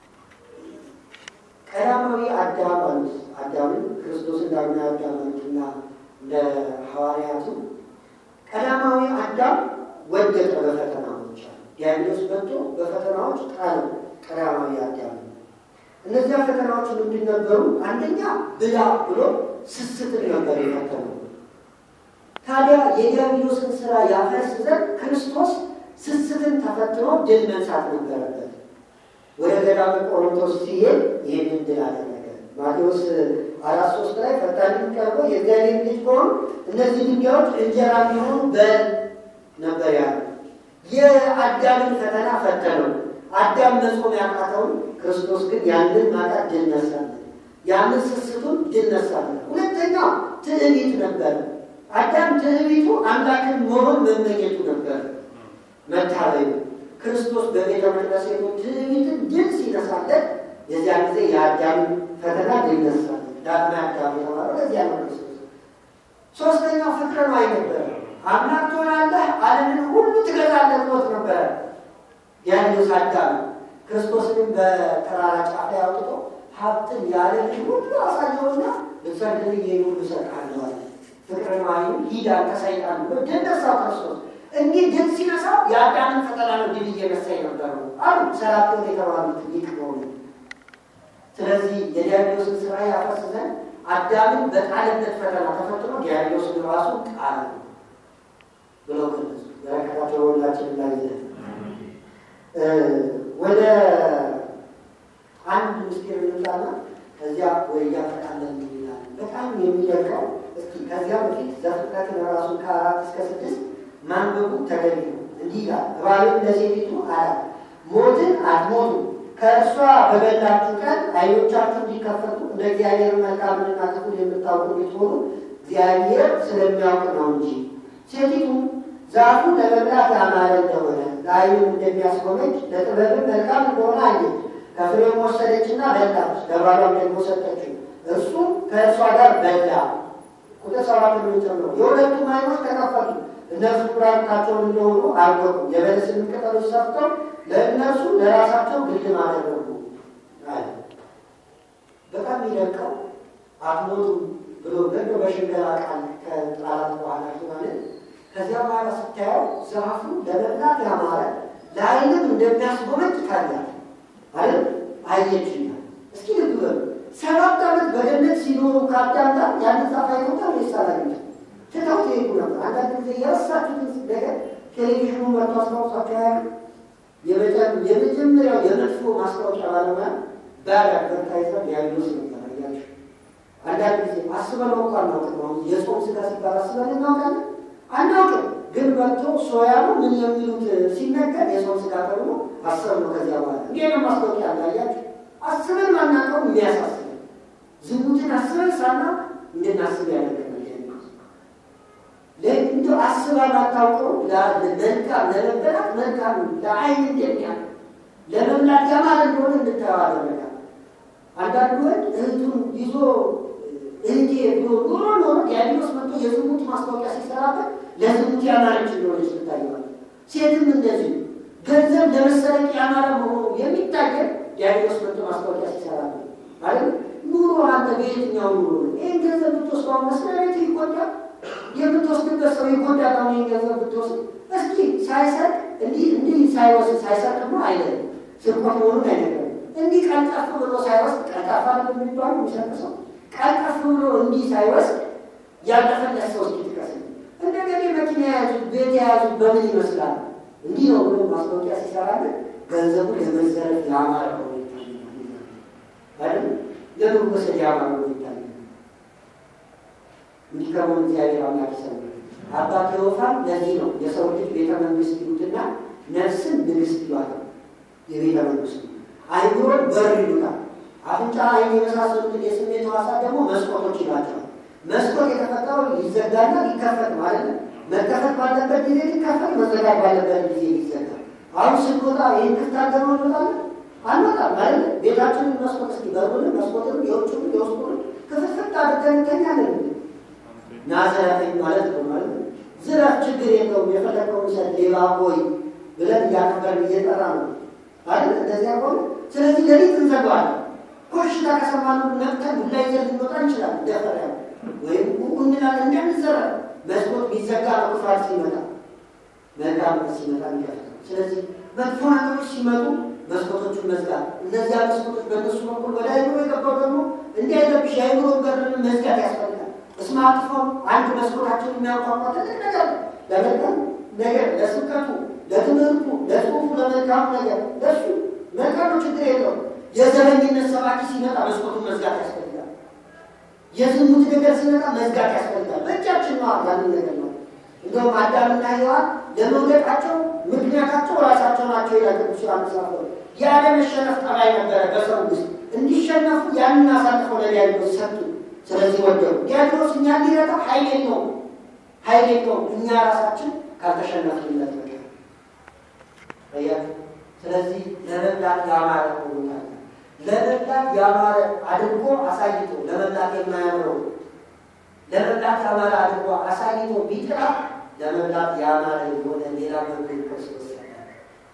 ቀዳማዊ አዳም አሉት። አዳምን ክርስቶስን ዳግማዊ አዳም አሉትና ለሐዋርያቱ ቀዳማዊ አዳም ወደቀ በፈተናዎች አሉ። ዲያብሎስ መጥቶ በፈተናዎች ጣለ ቀዳማዊ አዳም። እነዚያ ፈተናዎች ምንድን ነበሩ? አንደኛ ብላ ብሎ ስስትን ነበር የፈተነው። ታዲያ የዲያብሎስን ስራ ያፈርስ ዘንድ ክርስቶስ ስስትን ተፈትኖ ድል መንሳት ነበረበት። ወደ ገዳመ ቆሮንቶስ ሲሄድ ይህንን ድል አደረገ። ማቴዎስ አራት ሶስት ላይ ፈታኝ ቀርቦ የእግዚአብሔር ልጅ ከሆኑ እነዚህ ድንጋዮች እንጀራ ቢሆኑ በል ነበር ያለ። የአዳምን ፈተና ፈተነው። አዳም መጾም ያቃተውን ክርስቶስ ግን ያንን ማጣት ድል ነሳለን። ያንን ስስቱን ድል ነሳለን። ሁለተኛው ትዕቢት ነበር። አዳም ትዕቢቱ አምላክን መሆን መመኘቱ ነበር። መታበዩ ክርስቶስ በቤተ መቅደስ ሄዶ ትዕቢትን ድል ሲነሳለት የዚያ ጊዜ የአዳም ፈተና ድል ነሳለን። ዳግማ አዳም የተባለው ለዚያ ነው ክርስቶስ። ሶስተኛው ፍቅረ ነዋይ ነበረ። አምላክ ትሆናለህ፣ ዓለምን ሁሉ ትገዛለህ ሞት ነበረ። ዲያብሎስ አዳም ክርስቶስንም በተራራ ጫፍ ላይ አውጥቶ ሀብትን ያለ ልጅ ሁሉ አሳየውና ልትሰግድልኝ ይህን ሁሉ እሰጥሃለሁ አለ። ፍቅርን ማዩ ሂድ አንተ ሰይጣን ብሎ ድል ነሳው ክርስቶስ። እንዲህ ድል ሲነሳው የአዳምን ፈተና ነው ድል እየነሳ የነበሩ አሉ ሰራተኞች የተባሉት ሊቅ በሆኑ ስለዚህ የዲያብሎስን ስራ ያፈርስ ዘንድ አዳምን በጣለበት ፈተና ተፈትኖ ዲያብሎስን ራሱ ጣለ ብለው ገለጹ። በረከታቸው ሁላችን ላይ ይለ ወደ አንድ ምስጢር ልምጣና ከዚያ ወይ እያጠቃለን ይላል። በጣም የሚደንቀው እስኪ ከዚያ በፊት ዘፍጥረትን ራሱን ከአራት እስከ ስድስት ማንበቡ ተገቢ ነው። እንዲህ ይላል፣ እባብም ለሴቲቱ አላት ሞትን አትሞቱ ከእርሷ በበላችሁ ቀን ዓይኖቻችሁ እንዲከፈቱ እንደ እግዚአብሔር መልካምንና ክፉን የምታውቁ እንድትሆኑ እግዚአብሔር ስለሚያውቅ ነው እንጂ። ሴቲቱም ዛፉ ለመብላት ያማረ እንደሆነ ለዓይንም እንደሚያስጎመጅ ለጥበብም መልካም እንደሆነ አየች። ከፍሬውም ወሰደችና በላች፣ ለባሏም ደግሞ ሰጠችው፣ እርሱም ከእርሷ ጋር በላ። ቁጥር ሰባት ጨምሮ የሁለቱም ዓይኖች ተከፈቱ፣ እነርሱ ኩራታቸውን እንደሆኑ አወቁ። የበለስንም ቅጠሎች ሰፍተው ለእነርሱ ለራሳቸው ግድም አደረጉ አለ። በጣም የሚደንቀው አትሞቱም ብሎ ገዶ በሽንገላ ቃል ከጣላት በኋላ ማለት ከዚያ በኋላ ስታየው ዛፉ ለመብላት ያማረ ለዓይንም እንደሚያስጎመጅ ታያል አይደል? አየችና እስኪ ልብ በሉ ሰባት ዓመት በገነት ሲኖሩ ከአዳም ጋር ያንን ዛፍ አይተውታል ወይስ አላገኙትም? ትተው ትሄዱ ነበር። አንዳንድ ጊዜ የረሳችሁትን ነገር ቴሌቪዥኑ መጥቶ አስታውሳቸው ያሉ የመጀመሪያው የመጥፎ ማስታወቂያ ባለሙያ ባድ አድቨርታይዘር ዲያብሎስ ነበር። አያችሁ፣ አንዳንድ ጊዜ አስበን እኮ አናውቅም። አሁን የጾም ስጋ ሲባል አስበን እናውቃለን አናውቅም። ግን መጥቶ ሶያሉ ምን የሚሉት ሲነገር የጾም ስጋ ተብሎ አሰብ ነው። ከዚያ በኋላ እንዲህ ነው ማስታወቂያ አለ። አያችሁ፣ አስበን ማናውቀው የሚያሳስበን ዝሙትን አስበን ሳናውቅ እንድናስብ ያደርገናል። እንዲ አስባ ባታውቀው መልካም ለመበላት መልካም ለአይን እንደሚያ ለመብላት ያማረ እንደሆነ እንድታየው አደረጋል። አንዳንዱ ወንድ እህቱን ይዞ እህቴ ብሎ ኖሮ ኖሮ ዲያብሎስ መጥቶ የዝሙት ማስታወቂያ ሲሰራበት ለዝሙት ያማረች እንደሆነች ትታየዋል። ሴትም እንደዚሁ ገንዘብ ለመሰረቅ ያማረ መሆኑ የሚታየን ዲያብሎስ መጥቶ ማስታወቂያ ሲሰራበት ማለት ኑሮ አንተ በየትኛው ኑሮ ነው ይህን ገንዘብ ብትወስደው መስሪያ ቤት ይጎዳል የምትወስድበት ሰው ይጎዳል። አሁን ይህን ገንዘብ ብትወስድ እስኪ ሳይሰርቅ እንዲህ እንዲህ ሳይወስድ ሳይሰርቅ ነው አይደለም ስርቆት መሆኑን አይነገርም። እንዲህ ቀልጠፍ ብሎ ሳይወስድ ቀልጣፋ ነው የሚባሉ የሚሰርቅ ሰው ቀልጠፍ ብሎ እንዲህ ሳይወስድ ያለፈለት ሰው እስኪ ጥቀስ። እንደገና መኪና የያዙት ቤት የያዙት በምን ይመስላል? እንዲህ ነው ብሎ ማስታወቂያ ሲሰራለን ገንዘቡ ለመዘረፍ ያማረ ነው ይታያል። ለመወሰድ ያማረ ነው ይታያል። እንዲከሙን እግዚአብሔር አምላክ ይሰማል። አባ ቴዎፋን ለዚህ ነው የሰው ልጅ ቤተ መንግስት ይሉትና ነፍስን ንግስት ይሏታል። የቤተ መንግስቱ አይምሮን በር ይሉታል። አፍንጫ፣ አይን የመሳሰሉትን የስሜት ሕዋሳት ደግሞ መስኮቶች ይሏቸዋል። መስኮት የተፈጠረው ይዘጋና ሊከፈት ማለት ነው። መከፈት ባለበት ጊዜ ሊከፈት፣ መዘጋት ባለበት ጊዜ ሊዘጋል። አሁን ስንወጣ ይህን ክፍት አድርገን እንወጣለን አንወጣም ማለት ነው። ቤታችንን መስኮት እስኪ በሩንም መስኮትንም የውጭንም የውስጡንም ክፍትፍት አድርገን እንተኛለን። ናዘረፈኝ ማለት ነው ማለት ነው። ዝረፍ ችግር የለውም የፈለግከውን ሰ ሌባ ሆይ ብለን እያከበርን እየጠራ ነው አይደል? እንደዚያ ከሆነ ስለዚህ ሌሊት እንዘጋዋለን። ኮሽታ ከሰማኑ ነቅተን ዱላ ይዘን ልንወጣ እንችላለን። ደፈሪያ ወይም እንላለን እንደምንዘረፍ መስኮት ቢዘጋ ነው ክፋት ሲመጣ መልካም ሲመጣ የሚከፍተው። ስለዚህ መጥፎ ነገሮች ሲመጡ መስኮቶቹን መዝጋት፣ እነዚያ መስኮቶች በእነሱ በኩል ወደ አይምሮ የገባው ደግሞ እንዳይረብሽ የአይምሮ በርን መዝጋት ያስፈልጋል። ስማርትፎን አንድ መስኮታችን የሚያንኳኳ ትልቅ ነገር ለመልካም ነገር፣ ለስብከቱ፣ ለትምህርቱ፣ ለጽሁፉ፣ ለመልካሙ ነገር ለሱ መልካሙ ችግር የለው። የዘረኝነት ሰባኪ ሲመጣ መስኮቱን መዝጋት ያስፈልጋል። የዝሙት ነገር ሲመጣ መዝጋት ያስፈልጋል። በእጃችን ነው ያንን ነገር ነው። እንደውም አዳምና ሔዋን ለመውደቃቸው ምክንያታቸው ራሳቸው ናቸው ይላል ቅዱስ ዮሐንስ አፈወርቅ። ያለመሸነፍ ጠባይ ነበረ በሰው ውስጥ እንዲሸነፉ ያንን አሳልፈው ለዲያብሎስ ሰጡ። ስለዚህ ወደዱ። ዲያብሎስ እኛ ሊረዳ ኃይል የለውም፣ ኃይል የለውም እኛ ራሳችን ካልተሸነፍንለት በቀር አያችሁ። ስለዚህ ለመብላት ያማረ ሆኖታል። ለመብላት ያማረ አድርጎ አሳይቶ ለመብላት የማያምረው ለመብላት ያማረ አድርጎ አሳይቶ ቢጥራ ለመብላት ያማረ የሆነ ሌላ መንገድ ክርስቶስ እስኪ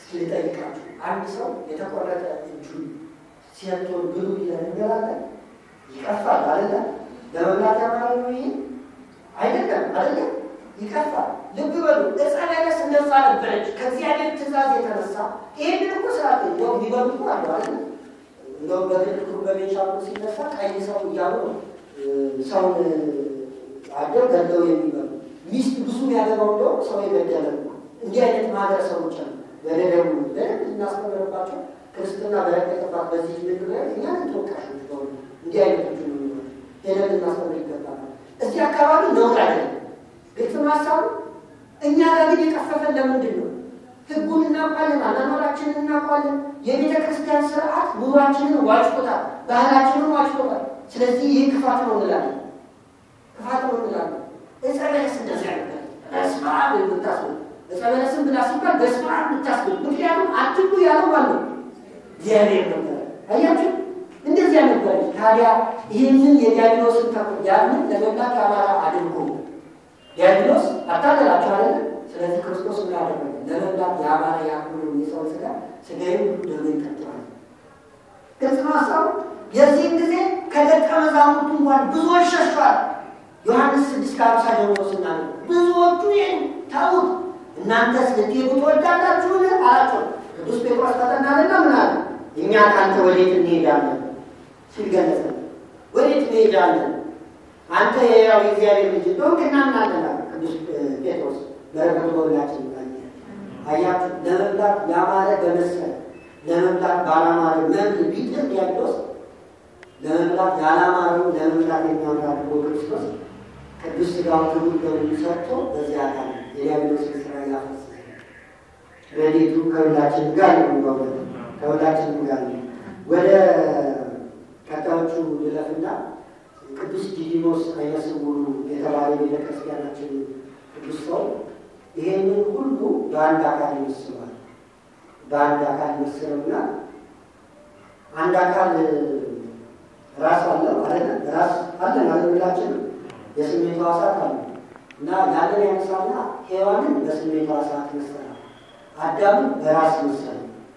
ልጠይቃችሁ፣ አንድ ሰው የተቆረጠ እጁን ሲያቶን ብሉ ብለን እንበላለን። ይቀፋል አይደለ? ለመብላት ያማረ ነው ይሄ አይደለም አይደለም፣ ይቀፋል። ልብ በሉ ዕፀ በለስ እንደዛ ነበረች። ከእግዚአብሔር ትእዛዝ የተነሳ ይህንን እኮ ስርዓት እንደው ቢበሉ እኮ አለው አይደለ? እንደውም በትልቁ በቤንሻንጉል ሲነሳ ቀይ ሰው እያሉ ነው ሰውን አደው ገለው የሚበሉ ሚስት ብዙ ያገባው እንደው ሰው የገደለ ነው። እንዲህ አይነት ማህበረሰቦች አሉ። ወደ ደቡብ በደንብ እናስተምርባቸው። ክርስትና በረከተባት በዚህ ምድር ላይ እኛ ተወቃሾች በሆኑ እንዲህ አይነቶች ሄደን ልናስተምር ይገባል። እዚህ አካባቢ ነውር አይደለም። ግልጽ ማሳቡ እኛ ጋር ግን የቀፈፈን ለምንድን ነው? ህጉን እናውቃለን፣ አናኗራችንን እናውቃለን። የቤተ ክርስቲያን ስርዓት ኑሯችንን ዋጭቶታል፣ ባህላችንን ዋጭቶታል። ስለዚህ ይህ ክፋት ነው እንላለን፣ ክፋት ነው እንላለን። ዕፀ በለስ እንደዚያ ነበር። በስመ አብ የምታስብል ዕፀ በለስን ብላ ሲባል በስመ አብ የምታስብል ምክንያቱም አትብሉ ያለው ማለት ነው እግዚአብሔር ነበር። አያችሁ እንደዚያ ነበር። ታዲያ ይህንን የዲያብሎስን ተኩ ያንን ለመብላት አማራ አድርጎ ዲያብሎስ አታለላቸው አለ። ስለዚህ ክርስቶስ ምን አደረገ? ለመብላት የአማራ ያክሉ የሰው ስጋ ስጋዬን ሁሉ ደግሞ ይቀጥላል። ግልጽ ነው ሀሳቡ። የዚህም ጊዜ ከደቀ መዛሙርቱ እንኳን ብዙዎች ሸሿል። ዮሐንስ ስድስት ከአምሳ ጀምሮ ስናለ ብዙዎቹ ይህን ተዉት፣ እናንተስ ልትሄዱ ትወዳላችሁን አላቸው። ቅዱስ ጴጥሮስ ተጠናልና ምን አለ? እኛ ከአንተ ወዴት እንሄዳለን ሲል ገለጸ። ወዴት እንሄዳለን? አንተ የያው የእግዚአብሔር ልጅ እንደሆንክ እናምናለን አለ ቅዱስ ጴጥሮስ። በረከቱ በሁላችን ይባል። አያችሁ ለመብላት ያማረ በመሰለ ለመብላት ባላማረ መብል ቢጥር ዲያብሎስ ለመብላት ያላማረው ለመብላት የሚያምር አድርጎ ክርስቶስ ቅዱስ ሥጋውን ክቡር ደሙን ሰጥቶ በዚያ አካል የዲያብሎስን ስራ ያፈሰሰ ረድኤቱ ከሁላችን ጋር ነው። ከሁላችን ጋር ነው። ወደ ቀጣዮቹ ልለፍና ቅዱስ ዲዲሞስ ዓይነ ስውሩ የተባለ ቤተክርስቲያናችን ቅዱስ ሰው ይሄንን ሁሉ በአንድ አካል ይመስለዋል። በአንድ አካል ይመስለውና አንድ አካል ራስ አለው አለ ራስ አለን አለምላችን የስሜት ሕዋሳት አሉ እና ያንን ያነሳና ሔዋንን በስሜት ሕዋሳት መሰላል፣ አዳምን በራስ መሰለ።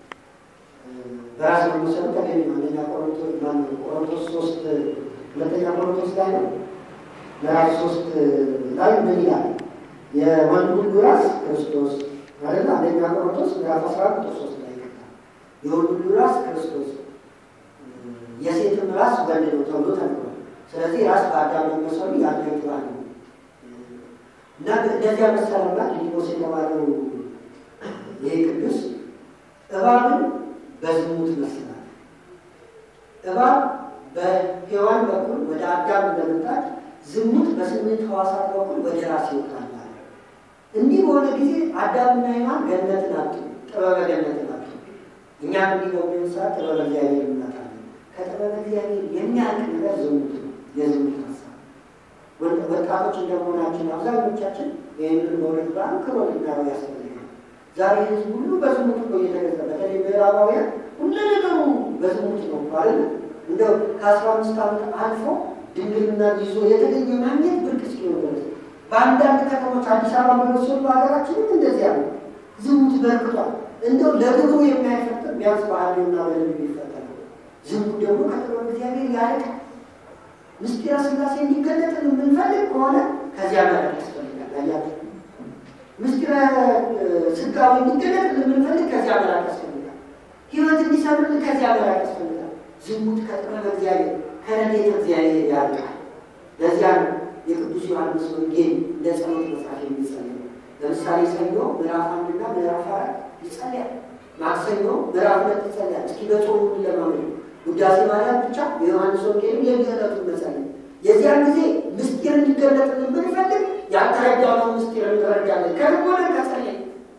በራስ መመሰሉ ተገቢ ነው። አንደኛ ቆሮንቶስ ማነው ቆሮንቶስ ሶስት ሁለተኛ ቆሮንቶስ ላይ ነው ምዕራፍ ሶስት ላይ ምን ይላል? የወንድ ሁሉ ራስ ክርስቶስ ማለት አንደኛ ቆሮንቶስ ምዕራፍ አስራ ቁጥር ሶስት ላይ ይመጣል። የወንድ ሁሉ ራስ ክርስቶስ የሴትም ራስ ወንድ ነው ተብሎ ተነግሯል። ስለዚህ ራስ በአዳም መመሰሉ ያደግባል ነው እና እንደዚያ መሰለና ዲዲሞስ የተባለው ይህ ቅዱስ እባብን በዝሙት መስላል። እባብ በሔዋን በኩል ወደ አዳም እንደመጣች ዝሙት በስሜት ሕዋሳት በኩል ወደ ራስ ይወጣል። እንዲህ በሆነ ጊዜ አዳምና ሔዋን ገነትን አጡ፣ ጥበበ ገነትን አጡ። እኛም እንዲህ በሚሆን ሰዓት ጥበበ እግዚአብሔር እናጣለን። ከጥበበ እግዚአብሔር የሚያልቅ ነገር ዝሙት ነው፣ የዝሙት ሀሳብ። ወጣቶች እንደመሆናችን አብዛኞቻችን ይህንን መውለድ በአንክሮ ልናየው ያስፈልጋል። ዛሬ ህዝብ ሁሉ በዝሙት እኮ እየተገዛ በተለይ ምዕራባውያን ሁሉ ነገሩ በዝሙት ነው አይደል? እንደው ከአስራ አምስት ዓመት አልፎ ድንግልና ይዞ የተገኘ ማግኘት ብርቅ እስኪሆን ድረስ በአንዳንድ ከተሞች አዲስ አበባ በመሰሉ በሀገራችንም እንደዚያ ነው። ዝሙት በርክቷል። እንደው ለግብሩ የማይፈጥር ቢያንስ ባህልና በልብ ይፈጠር። ዝሙት ደግሞ ከጥበብ እግዚአብሔር ያርቃል። ምስጢረ ሥላሴ እንዲገለጥ የምንፈልግ ከሆነ ከዚያ መራቅ ያስፈልጋል። አያችሁ ምስጢረ ሥጋዌ እንዲገለጥ የምንፈልግ ከዚያ መራቅ ያስፈልጋል። ሕይወት እንዲሰምርን ከዚያ መራቅ ያስፈልጋል። ዝሙት ከጥበብ እግዚአብሔር ከረድኤተ እግዚአብሔር ያርቃል። ለዚያ ነው የቅዱስ ዮሐንስ ወንጌል እንደ ጸሎት መጽሐፍ የሚጸልይ ለምሳሌ ሰኞ ምዕራፍ አንድና ምዕራፍ አራት ይጸልያል። ማክሰኞ ምዕራፍ ሁለት ይጸልያል። እስኪ በጾሙ ለማመድ ውዳሴ ማርያም ብቻ የዮሐንስ ወንጌል የዕለቱን መጸለይ የዚያን ጊዜ ምስጢር እንዲገለጥልን ብንፈልግ ያልተረዳነው ምስጢር እንረዳለን። ከልቦና ከጸለይ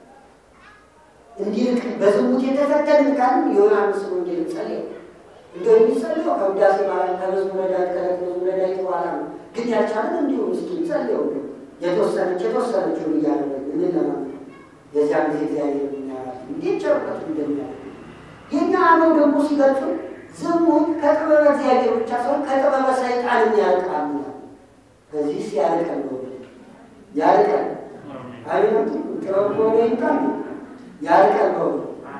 እንዲልቅ በዝሙት የተፈተንን ካልን የዮሐንስ ወንጌል ጸልይ እንደ የሚጸልየው ከውዳሴ ማርያም ከመዝሙረ ዳዊት ከዕለት መዝሙረ ዳዊት በኋላ ነው። ግን ያልቻለን እንዲሁ ምስኪን ጸልየው የተወሰነች የተወሰነችውን እያደረግ እንለማለን። የዚያን ጊዜ እግዚአብሔር የሚያራት እንዴት ጨርቀቱ እንደሚያደርግ የኛ አበው ደግሞ ሲገልጹ ዝሙት ከጥበበ እግዚአብሔር ብቻ ሳይሆን ከጥበበ ሰይጣን ያርቃል። ከዚህ ሲያርቀን ነው ያርቀን አይነቱ ጥበብ ከሆነ ይምጣል ያርቀን ነው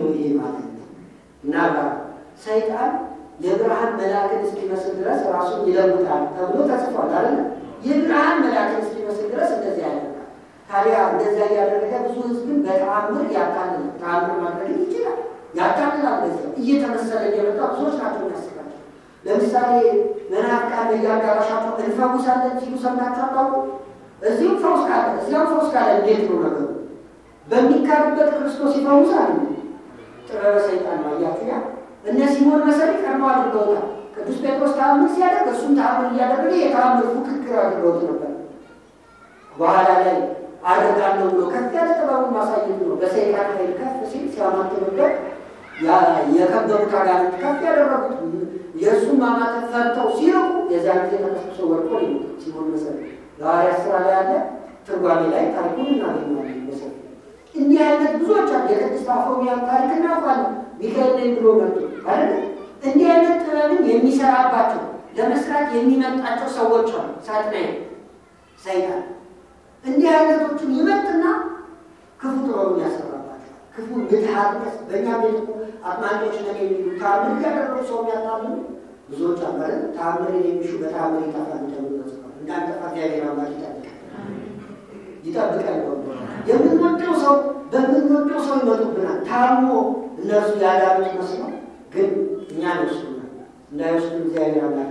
ነው ይሄ ማለት ነው? እና ሰይጣን የብርሃን መልአክን እስኪመስል ድረስ ራሱን ይለውጣል ተብሎ ተጽፏል አለ። የብርሃን መልአክን እስኪመስል ድረስ እንደዚህ ያደርጋል። ታዲያ እንደዚያ እያደረገ ብዙ ሕዝብን በተአምር ያታልላል። ተአምር ማድረግ ይችላል፣ ያታልላል። እንደዚያ እየተመሰለ እየመጣ ብዙዎች ናቸው የሚያስቃቸው። ለምሳሌ መናፍቃን በየአዳራሻቸው እንፈውሳለን ሲሉ ሰምታችሁ አታውቁ? እዚህም ፈውስ ካለ እዚያም ፈውስ ካለ እንዴት ነው ነገሩ? በሚካድበት ክርስቶስ ይፈውሳል። ጥበበ ሰይጣን ነው። አያችሁ ያ እነ ሲሞን መሰሪ ቀድሞ አድርገውታል። ቅዱስ ጴጥሮስ ተአምር ሲያደርግ እሱም ተአምር እያደረገ የተአምር ፉክክር አድርገውት ነበር። በኋላ ላይ አድርጋለሁ ብሎ ከፍ ያለ ጥበቡን ማሳየት ነው። በሰይጣን ኃይል ከፍ ሲል ሲያማትብበት የከበሩት አጋንንት ከፍ ያደረጉት የእሱን ማማተብ ፈርተው ሲርቁ የዚያ ጊዜ ተነስቶ ወድቆ ሲሞን መሰሪ ለሐዋርያት ሥራ ላይ ያለ ትርጓሜ ላይ ታሪኩን እናገኘዋለን። መሰሪ እንዲህ አይነት ብዙዎች አሉ። የቅድስት አፎሚያን ታሪክ እናውቃለን። ሚካኤል ነኝ ብሎ መጡ አይደለ? እንዲህ አይነት ጥበብን የሚሰራባቸው ለመስራት የሚመጣቸው ሰዎች አሉ። ሳጥናኤል፣ ሰይጣን እንዲህ አይነቶቹን ይመጥና ክፉ ጥበቡን ያሰራባቸው ክፉ ምትሃት በእኛ ቤት እኮ አጥማቂዎች ነን የሚሉ ተአምር እያደረጉ ሰው የሚያታምኑ ብዙዎች አሉ አይደል? ተአምርን የሚሹ በተአምር ይጠፋል ተብሎ ተጽፏል። እንዳንጠፋ እግዚአብሔር አምላክ ይጠብቃል ይጠብቃል። የምንወደው ሰው በምንወደው ሰው ይመጡብናል። ታሞ እነርሱ ያዳኑት መስለው ግን እኛ ይወስዱናል። እንዳይወስዱ እግዚአብሔር አምላክ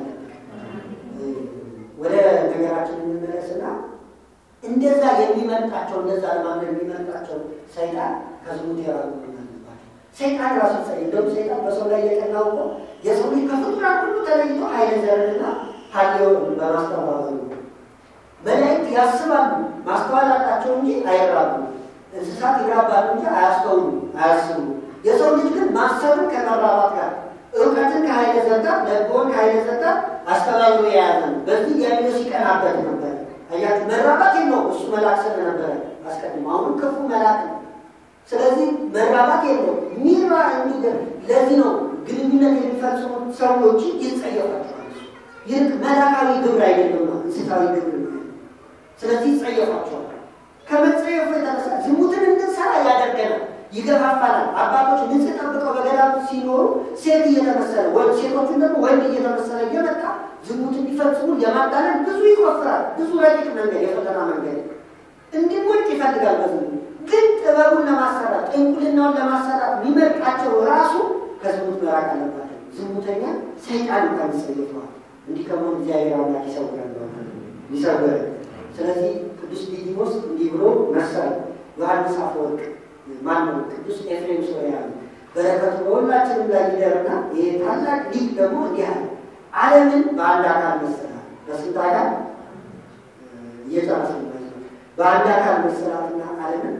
ወደ ነገራችን እንመለስና እንደዛ የሚመጣቸው እንደዛ ለማድረግ የሚመጣቸው ሰይጣን ከዝሙት የራቁ አለባቸው። ሰይጣን ራሱ ጸ እንደውም ሰይጣን በሰው ላይ የቀናው እኮ የሰው ልጅ ከፍጡራን ሁሉ ተለይቶ ኃይለ ዘርንና ሀሌውን በማስተባበሩ ነው። መላእክት ያስባሉ ማስተዋል አላቸው እንጂ አይራቡ። እንስሳት ይራባሉ እንጂ አያስተውሉ አያስቡ። የሰው ልጅ ግን ማሰብን ከመራባት ጋር እውቀትን ከኃይለ ዘጋ ለጎን ከኃይለ ዘጋ አስተባብሮ የያዘ ነው። በዚህ ዲያብሎስ ይቀናበት ነበር። አያችሁ መራባት የለውም እሱ መልአክ ስለነበረ አስቀድሞ፣ አሁንም ክፉ መልአክ ነው። ስለዚህ መራባት የለውም ሚራ እንዲገር ለዚህ ነው ግንኙነት የሚፈጽሙ ሰዎች ይጸየፋቸዋል። ይልቅ መላካዊ ግብር አይደለም ነው እንስሳዊ ግብር ነው። ስለዚህ ይጸየፋቸዋል። ከመጸየፉ የተነሳ ዝሙትን እንድንሰራ ያደርገናል፣ ይገፋፋናል። አባቶች ንጽህ ጠብቀው በገዳም ሲኖሩ ሴት እየተመሰለ ወንድ ሴቶቹን ደግሞ ወንድ እየተመሰለ እየመጣ ዝሙት እንዲፈጽሙ የማዳለን ብዙ ይቆፍራል። ብዙ ረቂቅ መንገድ፣ የፈተና መንገድ እንዲወጭ ይፈልጋል። በዝሙት ግን ጥበቡን ለማሰራት ጥንቁልናውን ለማሰራት የሚመርጣቸው ራሱ ከዝሙት መራቅ አለባቸው። ዝሙተኛ ሰይጣን እንኳን ይጸየፈዋል። እንዲህ ከመሆን እግዚአብሔር አምላክ ይሰውራል ይሰውራል። ስለዚህ ቅዱስ ዲዲሞስ እንዲህ ብሎ መሰለ። ዮሐንስ አፈወርቅ ማነው? ቅዱስ ኤፍሬም ሶርያዊ በረከቱ በሁላችንም ላይ ይደርና ይሄ ታላቅ ሊቅ ደግሞ እንዲህ አለ። ዓለምን በአንድ አካል መሰላት በስንት አካል እየጨረስ በአንድ አካል መሰላትና ዓለምን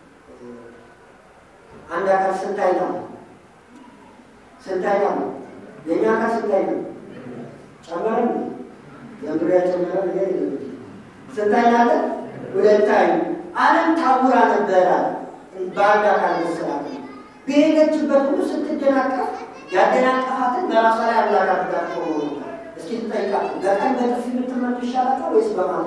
አንድ አካል ስንት አይና ነው? ስንት አይና ነው? የእኛ አካል ስንት አይና ነው? ጨመረ ዘንድሮ ያጨመረ ነገር የለም። ስንት አይና አለ? ሁለት አይን። ዓለም ታውራ ነበረ በአንድ አካል መሰላት በሄደችበት ሁሉ ስትደናቀፍ ያደናቀፋትን በራሷ ላይ አምላክ አድርጋት ሆኖ እስኪ ትጠይቃት። በቀን በጥፊ የምትመቱ ይሻላቸዋል ወይስ በማታ?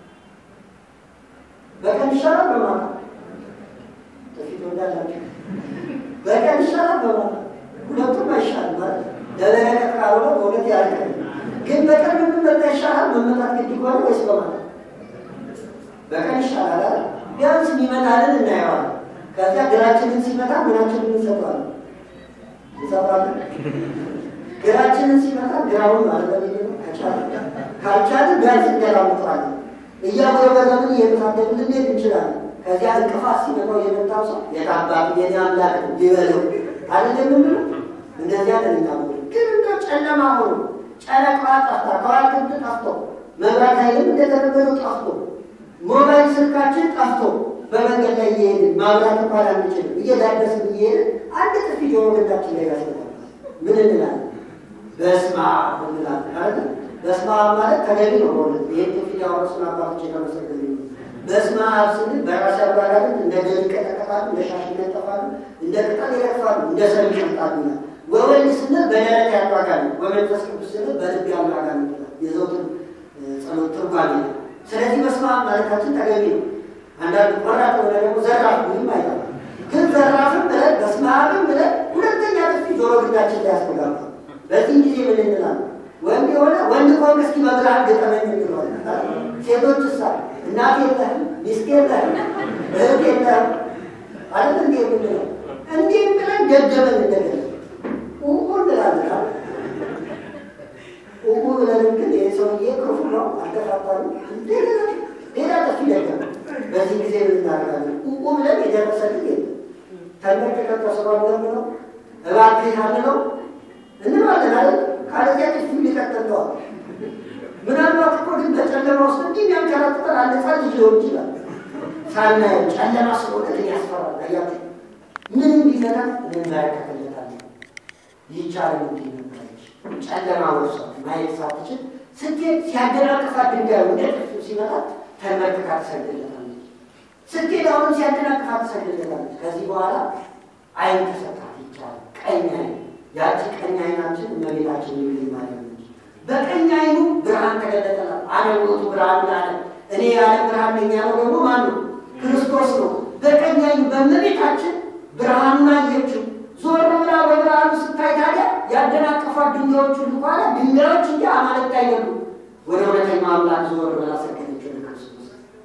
በቀን ይሻላል በማታ? ጥፊ ትወዳላችሁ? በቀን ይሻላል በማታ? ሁለቱም አይሻልም ማለት ለበረከት ካልሆነ በእውነት ያልቀል። ግን በቀን የምንመታ ይሻላል መመታት ግድ ከሆነ ወይስ በማታ? በቀን ይሻላል አይደል? ቢያንስ የሚመታልን እናየዋለን። ከዚያ ግራችንን ሲመታ ምናችንን እንሰጠዋለን እንሰጣለን። ግራችንን ሲመታ ግራውን ማለት ካልቻልን ቢያንስ እንገላምጠዋለን። እያጎረበረብን እየተሳደብን ልንሄድ እንችላለን። ከዚያ እንቅፋት ሲመታው የመታው ሰው የታባቱ የኔ አምላክ ሊበለው አይደለም የምንለው እንደዚያ ለሚታሙ ግን እንደ ጨለማ ሆኖ ጨረቃ ጠፍታ ከዋክብት ጠፍቶ መብራት ኃይልም እንደተነበረው ጠፍቶ ሞባይል ስልካችን ጠፍቶ በመንገድ ላይ እየሄድን ማብራት እንኳን አንችልም። እየዳበስን እየሄድን አንድ ጥፊ ጆሮ ግንዳችን ላይ ያስመጣል። ምን እንላለን? በስመ አብ እንላለን አይደል? በስመ አብ ማለት ተገቢ ነው። በእውነት ይህን ጥፊ ያወረሱን አባቶች የተመሰገኑ ነው። በስመ አብ ስንል በራስ ያባላልን እንደ ገል ይቀጠቀጣሉ፣ እንደ ሻሽ ይነጠፋሉ፣ እንደ ቅጠል ይረግፋሉ፣ እንደ ሰም ይሸምጣሉ ይላል። ወወልድ ስንል በደረት ያሉ አጋንንት፣ ወመንፈስ ቅዱስ ስንል በልብ ያሉ አጋንንት ይላል። የዘውትር ጸሎት ትርጓሜ ነው። ስለዚህ በስመ አብ ማለታችን ተገቢ ነው። አንዳንድ ቆራጥ ሆነ ደግሞ ዘራፍ ምንም አይጠፋም። ግን ዘራፍም ብለን በስመ አብም ብለን ልቦናችን ላይ ያስተጋባ። በዚህ ጊዜ ምን እንላለን? ወንድ የሆነ ወንድ ከሆነ እስኪ በብርሃን ገጠመኝ እንለዋለን። ሴቶች እሳ እናት የለህም፣ ሚስት የለህም፣ እህት የለህም አይደል እንዴ የምንለው? እንዲህ ብለን ገደበን እንደገና ኡኡ እንላለን። ኡኡ ብለን ግን ይህ ሰውዬ ክፉ ነው አልተፋታሉ እንደገና ሌላ ጥፊ ደገመ። በዚህ ጊዜ ምን እናደርጋለን? ኡኡ ብለን የደረሰልን የለም ተመልክተን ተሰባብ ነው እባክህ አንለው እንባለን አይደል? ካለዚያ ጥፊ ሊቀጥለዋል። ምናልባት እኮ ግን በጨለማ ውስጥ እንዲህ የሚያንከራጥጠን አንድ ሕፃን ልጅ ሊሆን ይችላል። ሳናየው ጨለማ ስለሆነ ግን ያስፈራል። አያችሁ ምን ቢዘና እንመለከትለታለን። ይቻላል እንዲህ ነበረች ጨለማ ወርሷ ማየት ሳትችል ስትሄድ ሲያደናቅፋት ድንጋዩ እንደ ጥፊ ሲመጣት ተንበርክካ ትሰግድለታለች። ስትሄድ አሁንም ሲያደናቅፋት ትሰግድለታለች። ከዚህ በኋላ አይን ተሰጣት ይቻላል ቀኝ አይን ያቺ ቀኝ አይናችን እመቤታችን የሚል ማለት ነው። በቀኝ አይኑ ብርሃን ተገለጠላት። አነውቱ ብርሃን ላለ እኔ ያለ ብርሃን ነኝ ያለው ደግሞ ማን ነው? ክርስቶስ ነው። በቀኝ አይኑ በእመቤታችን ብርሃኑን አየችው። ዞር ብላ በብርሃኑ ስታይ ታዲያ ያደናቀፏት ድንጋዮች ሁሉ በኋላ ድንጋዮች እንጂ አማልክት አይደሉም። ወደ እውነተኛው አምላክ ዞር ብላ ሰገደች ወደ ክርስቶስ።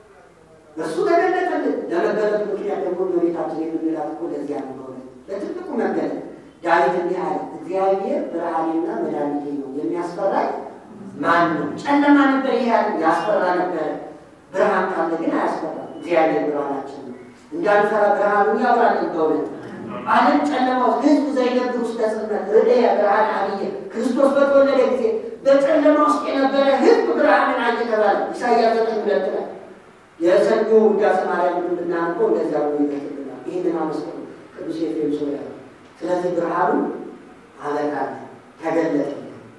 እሱ ተገለጠልን። ለመገለጡ ምክንያት ደግሞ እመቤታችን የምንላት እኮ ለዚያ ነው። ለትልቁ መገለጥ ዳዊት እንዲህ አለ፣ እግዚአብሔር ብርሃኔና መድኃኒቴ ነው፣ የሚያስፈራኝ ማን ነው? ጨለማ ነበር፣ ይሄ ያስፈራ ነበረ። ብርሃን ካለ ግን አያስፈራም። እግዚአብሔር ብርሃናችን ነው። እንዳንፈራ ብርሃኑን ያብራልን። በእውነት ዓለም ጨለማ ውስጥ ሕዝብ ዘይነብር ውስጥ ተጽልመት ርዕየ ብርሃን አብየ ክርስቶስ በተወለደ ጊዜ በጨለማ ውስጥ የነበረ ሕዝብ ብርሃንን አየ ተባለ። ኢሳይያስ ዘጠኝ ሁለት ላይ የሰኞ ውዳሴ ማርያም ብናነበው እንደዚያ ብሎ ይገልጥልናል። ይህንን አመስገኑ ቅዱስ ኤፍሬም ሶርያ ስለዚህ ብርሃኑ አበቃለ፣ ተገለጠ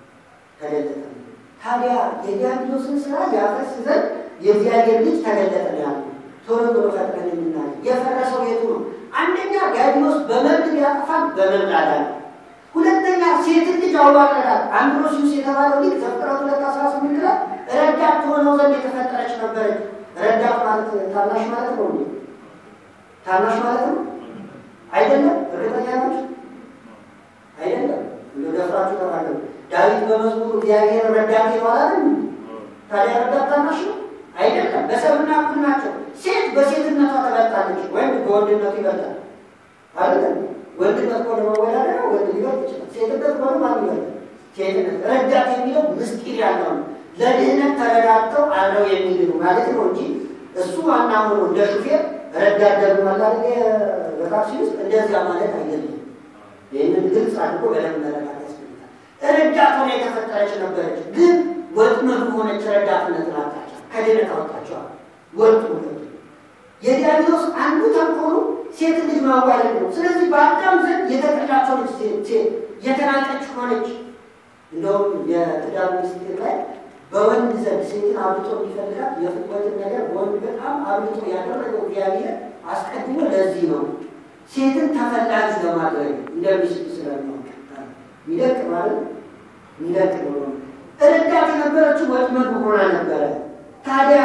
ተገለጠ። ታዲያ የዲያብሎስን ስራ ያፈርስ ዘንድ የእግዚአብሔር ልጅ ተገለጠ ነው ያሉ። ቶሎ ቶሎ ፈጥነን የምናየ የፈረሰው የቱ ነው? አንደኛ ዲያብሎስ በመብል ሊያጠፋን በመብል አዳነ። ሁለተኛ ሴትን ልጅ አዋረዳት። አንድሮሲዩስ የተባለው ልጅ ዘፍጥረት ሁለት አስራ ስምንት ላይ ረዳት ትሆነው ዘንድ የተፈጠረች ነበረች። ረዳት ማለት ታናሽ ማለት ነው። ታናሽ ማለት ነው አይደለም? እርግጠኛ ናችሁ? አይደለም። እንደደፍራችሁ ተናገሩ። ዳዊት በመዝሙሩ እግዚአብሔር ረዳቴ ነው አላለም? ታዲያ ረዳት ታናሽ ነው አይደለም። በሰብና እኩል ናቸው። ሴት በሴትነቷ ተበልጣለች፣ ወንድ በወንድነቱ ይበልጣል። አይደለም? ወንድነት እኮ ለመወዳደር ወንድ ሊበልጥ ይችላል። ሴትነት ሆነ ማን ይበልጣል? ሴትነት። ረዳት የሚለው ምስጢር ያለው ነው። ለድህነት ተረዳድተው አብረው የሚድኑ ማለት ነው እንጂ እሱ ዋና ሆኖ እንደ ሹፌር ረዳት ደግሞ ማለት በታክሲ ውስጥ እንደዚያ ማለት አይደለም። ይህንን ግልጽ አድርጎ በደንብ መረዳት ያስፈልጋል። ረዳት ሆነ የተፈጠረች ነበረች፣ ግን ወጥመድ ሆነች። ረዳትነትን አጣቻ፣ ከድህነት አወጣቸዋል። ወጡ ሁለቱ። የዲያብሎስ አንዱ ተንኮሉ ሴት ልጅ ማዋለድ ነው። ስለዚህ በአዳም ዘንድ የተጠላች ሆነች፣ ሴት የተናቀች ሆነች። እንደውም የትዳር ሚኒስቴር ላይ በወንድ ዘንድ ሴትን አብልጦ እንዲፈልጋት የፍትወትን ነገር በወንድ በጣም አብልጦ ያደረገው እግዚአብሔር አስቀድሞ ለዚህ ነው ሴትን ተፈላጊ ለማድረግ እንደሚስቱ ስለሚሆን ሚደቅ ማለት ሚደቅ ነው። ረዳት የነበረችው ወጥመድ ሆና ነበረ። ታዲያ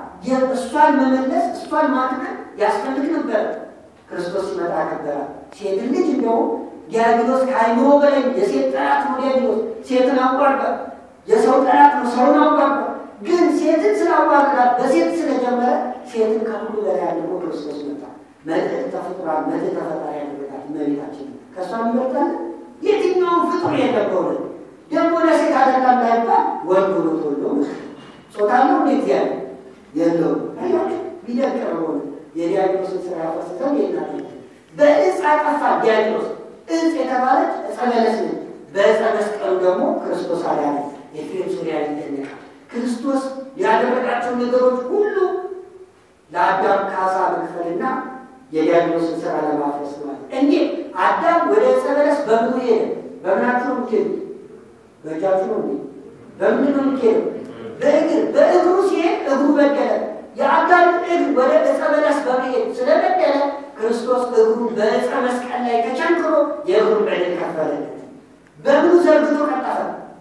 እሷን መመለስ እሷን ማክበር ያስፈልግ ነበረ። ክርስቶስ ሲመጣ ነበረ ሴትን ልጅ እንደውም ዲያብሎስ ከአይምሮ በላይ የሴት ጠላት ነው። ዲያብሎስ ሴትን አቋርጧል። የሰው ጠላት ነው። ሰውን አቋርጧል። ግን ሴትን ስላዋረዳት በሴት ስለጀመረ ሴትን ከሁሉ በላይ አድርጎ ክርስቶስ መጣ። መልዕክት ተፈጥሯል። መልዕክት ተፈጣሪ ያደረጋት እመቤታችን ከእሷ ይመርጣል። የትኛውን ፍጡር የነበረ ደግሞ ለሴት አደጋ እንዳይባል ወንድ ሆኖ ተወልዶ ጾታ ነው እንዴ እግዚአብሔር የለውም። አያችሁ ቢደቅር ሆነ የዲያብሎስን ስራ ያፈስሰው ይናል በእጽ አጠፋ ዲያብሎስ እጽ የተባለች ዕፀ በለስ ነች። በዕፀ መስቀሉ ደግሞ ክርስቶስ አዳነ። ኤፍሬም ሶርያ ይደነቃል። ክርስቶስ ያደረጋቸው ነገሮች ሁሉ ለአዳም ካሳ መክፈልና የዲያብሎስን ስራ ለማፍረስ ማለት እንዴት አዳም ወደ ዕፀ በለስ በምኑ ሄደ? በምናችሁ ነው የምትሄዱ? በእጃችሁ ነው እንዴ? በምንድን ነው የምትሄዱ? በእግር በእግሩ ሲሄድ እግሩ በደለ። የአዳም እግር ወደ ዕፀ በለስ በመሄድ ስለበደለ ክርስቶስ እግሩ በዕፀ መስቀል ላይ ተቸንክሮ የእግሩ በደል ከፈለለት። በምኑ ዘርግቶ ቀጠፈ?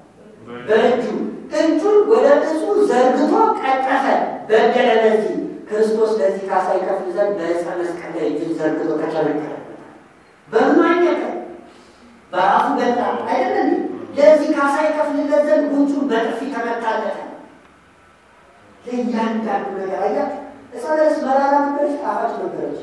በእጁ እጁን ወደ እጹ ዘርግቶ ቀጠፈ። በደለ ለዚህ ክርስቶስ ለዚህ ካሳ ይከፍል ዘንድ በዕፀ መስቀል ላይ እጁን ዘርግቶ ተቸነከረ። በምኑ አኘከ? በራሱ በላ አይደለም። ለዚህ ካሳ ይከፍልለት ዘንድ ጉንጩን በጥፊ ተመታለተ። ለእያንዳንዱ ነገር አያ ዕፀ በለስ መራራ ነበረች፣ ጣፋጭ ነበረች።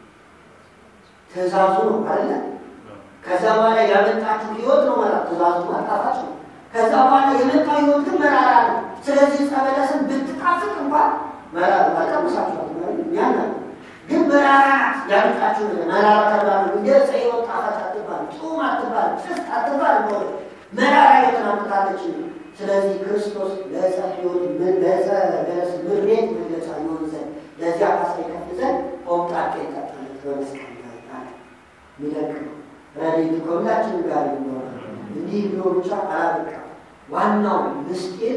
ትእዛዙ ነው አለ። ከዛ በኋላ ያመጣችው ህይወት ነው መራ ትእዛዙ ጣፋጭ ነው። ከዛ በኋላ የመጣው ህይወት ግን መራራ ነው። ስለዚህ ዕፀ በለስን ብትጣፍጥ እንኳን መራራ አልቀምሳችኋል ያና ግን መራራ ናት ያመጣችው ነገር መራራ ተባለ። እንደ ዕፀ ሕይወት ጣፋጭ አትባል፣ ጡም አትባል፣ ፍስት አትባል ነው መራራ ህይወትን አምጥታለች። ስለዚህ ክርስቶስ ለዕፀ ሕይወት ለዕፀ በለስ ምሬት መግለጫ ይሆን ዘንድ ለዚያ ካሳ ይከፍል ዘንድ ሆምጣጤ ጠጣለት በመስቀል ላይ አለ። ሚደቅ ነው። ረድኤቱ ከሁላችንም ጋር ይኖራል። እንዲህ ብሎ ብቻ አላበቃም። ዋናው ምስጢር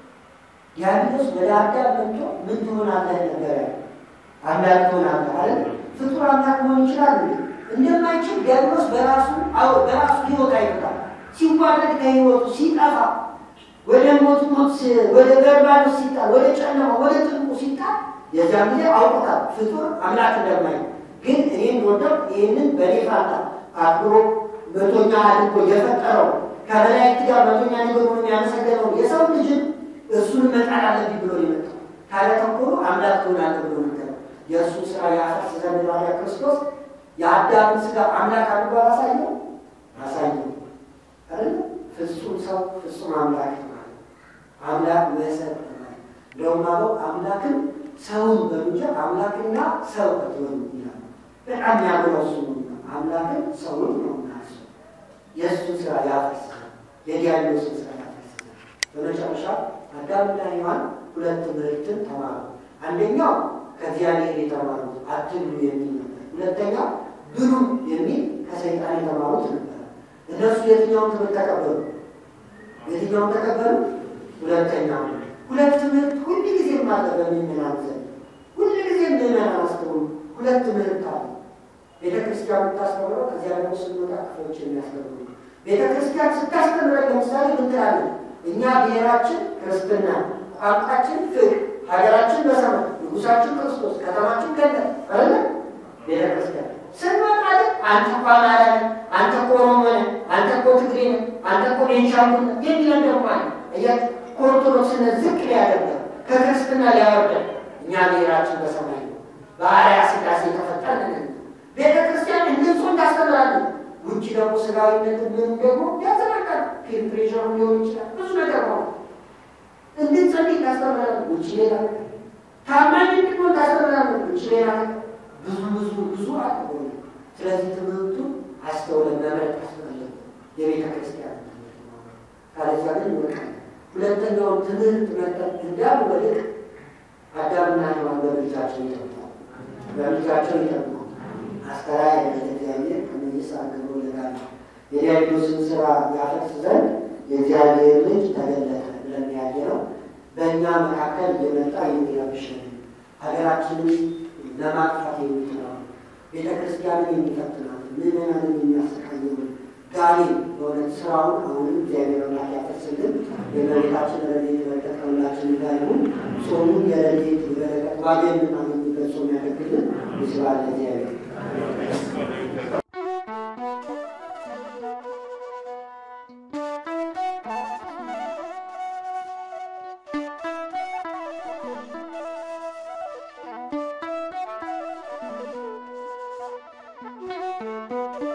ዲያብሎስ ወደ አዳም መጥቶ ምን ትሆናለህ ነገር አምላክ ትሆናለህ አለ። ፍጡር አምላክ መሆን ይችላል እንዴ? እንደማይችል ዲያብሎስ በራሱ አዎ በራሱ ህይወት አይመጣም። ሲዋረድ ከህይወቱ ሲጠፋ ወደ ሞት ሞት ወደ በርባኖስ ሲጣል ወደ ጨለማ ወደ ጥልቁ ሲጣል የዚያ ጊዜ አውቆታል ፍጡር አምላክ እንደማይ ግን እኔን ወደው ይህንን በኔ ፋንታ አክብሮ መቶኛ አድርጎ የፈጠረው ከመላእክት ጋር መቶኛ ነገር ሆኖ ያመሰገነው የሰው ልጅን እሱን መጣል አለብኝ ብሎ የመጣው ካለ ተንኮሉ አምላክ ትሆናለህ ብሎ ነገረው። የእሱ ስራ ያፈርስ ዘንድ ባሪያ ክርስቶስ የአዳምን ስጋ አምላክ አድርጎ አላሳየው አሳየው አይደል? ፍጹም ሰው ፍጹም አምላክ ማለት አምላክ መሰረት ማለት እንደውም አበው አምላክን ሰውን በሉጃ አምላክና ሰው ከትሆኑ ይላል። በጣም ያምረው እሱ ነው። አምላክን ሰውን ነው ናሱ የእሱን ስራ ያፈርሳል፣ የዲያብሎስን ስራ ያፈርሳል። በመጨረሻ አዳምና ሔዋን ሁለት ትምህርትን ተማሩ። አንደኛው ከእግዚአብሔር የተማሩት አትብሉ የሚል ነበር። ሁለተኛው ብሉ የሚል ከሰይጣን የተማሩት ነበር። እነሱ የትኛውን ትምህርት ተቀበሉ? የትኛውን ተቀበሉ? ሁለተኛው። ሁለት ትምህርት ሁል ጊዜ ማለ በሚመናን ዘንድ ሁል ጊዜ ምዕመናን አስተውሉ። ሁለት ትምህርት አለ። ቤተ ክርስቲያን የምታስተምረው ከዚያ ደግሞ ስንወጣ ክፍሎች የሚያስተምሩ ቤተ ክርስቲያን ስታስተምረን ለምሳሌ ምን ትላለች? እኛ ብሔራችን ክርስትና፣ ቋንቋችን ፍቅር፣ ሀገራችን በሰማይ፣ ንጉሳችን ክርስቶስ፣ ከተማችን ገነት አለ ቤተ ክርስቲያን ስንወጣ ግን አንተ እኮ አማራ ነህ፣ አንተ እኮ ኦሮሞ ነህ፣ አንተ እኮ ትግሬ ነህ፣ አንተ እኮ ቤንሻንጉል ነህ የሚለን ደግሞ አለ። እያት ኦርቶዶክስን ዝቅ ሊያደርገን ከክርስትና ሊያወርደን እኛ ብሔራችን በሰማይ ነው፣ በአርአያ ሥላሴ የተፈጠርን ቤተ ክርስቲያን እንድንጾም ታስተምራለች። ውጭ ደግሞ ስጋዊነት ምን ደግሞ ያዘናቃል። ፒር ፕሬሽር ሊሆን ይችላል። ብዙ ነገር ነው። እንድንጸልይ ታስተምራለች። ውጭ ሌላ ታማኝ እንድንሆን ታስተምራለች። ውጭ ሌላ ብዙ ብዙ ብዙ አለ። ስለዚህ ትምህርቱ አስተውለን መምረጥ ያስፈልጋል። የቤተ ክርስቲያን ትምህርት ነው። ካለዚያ ግን ይወቃል። ሁለተኛውን ትምህርት መጠጥ እንዳል ወልቅ አዳምና ሔዋን በልጃቸው ይጠብቃል። በልጃቸው ይጠብቃል። አስተራየ ለእግዚአብሔር ከመይስ አገሮ ለጋለ የዲያብሎስን ስራ ያፈርስ ዘንድ የእግዚአብሔር ልጅ ተገለጠ ብለን ያየ ነው። በእኛ መካከል እየመጣ የሚረብሽን ሀገራችንን ለማጥፋት የሚጥረው ቤተ ክርስቲያንን የሚፈትናት ምዕመናንን የሚያሰቃየውን ጋኔን በእውነት ስራውን አሁንም እግዚአብሔር አምላክ ያፈርስልን። የመሬታችን ረድኤት በረከት ከሁላችን ጋር ይሁን። ጾሙን የረድኤት በረከት ዋጋ የምናገኝበት ጾም ያደርግልን። ይስባል ለእግዚአብሔር። Thank you.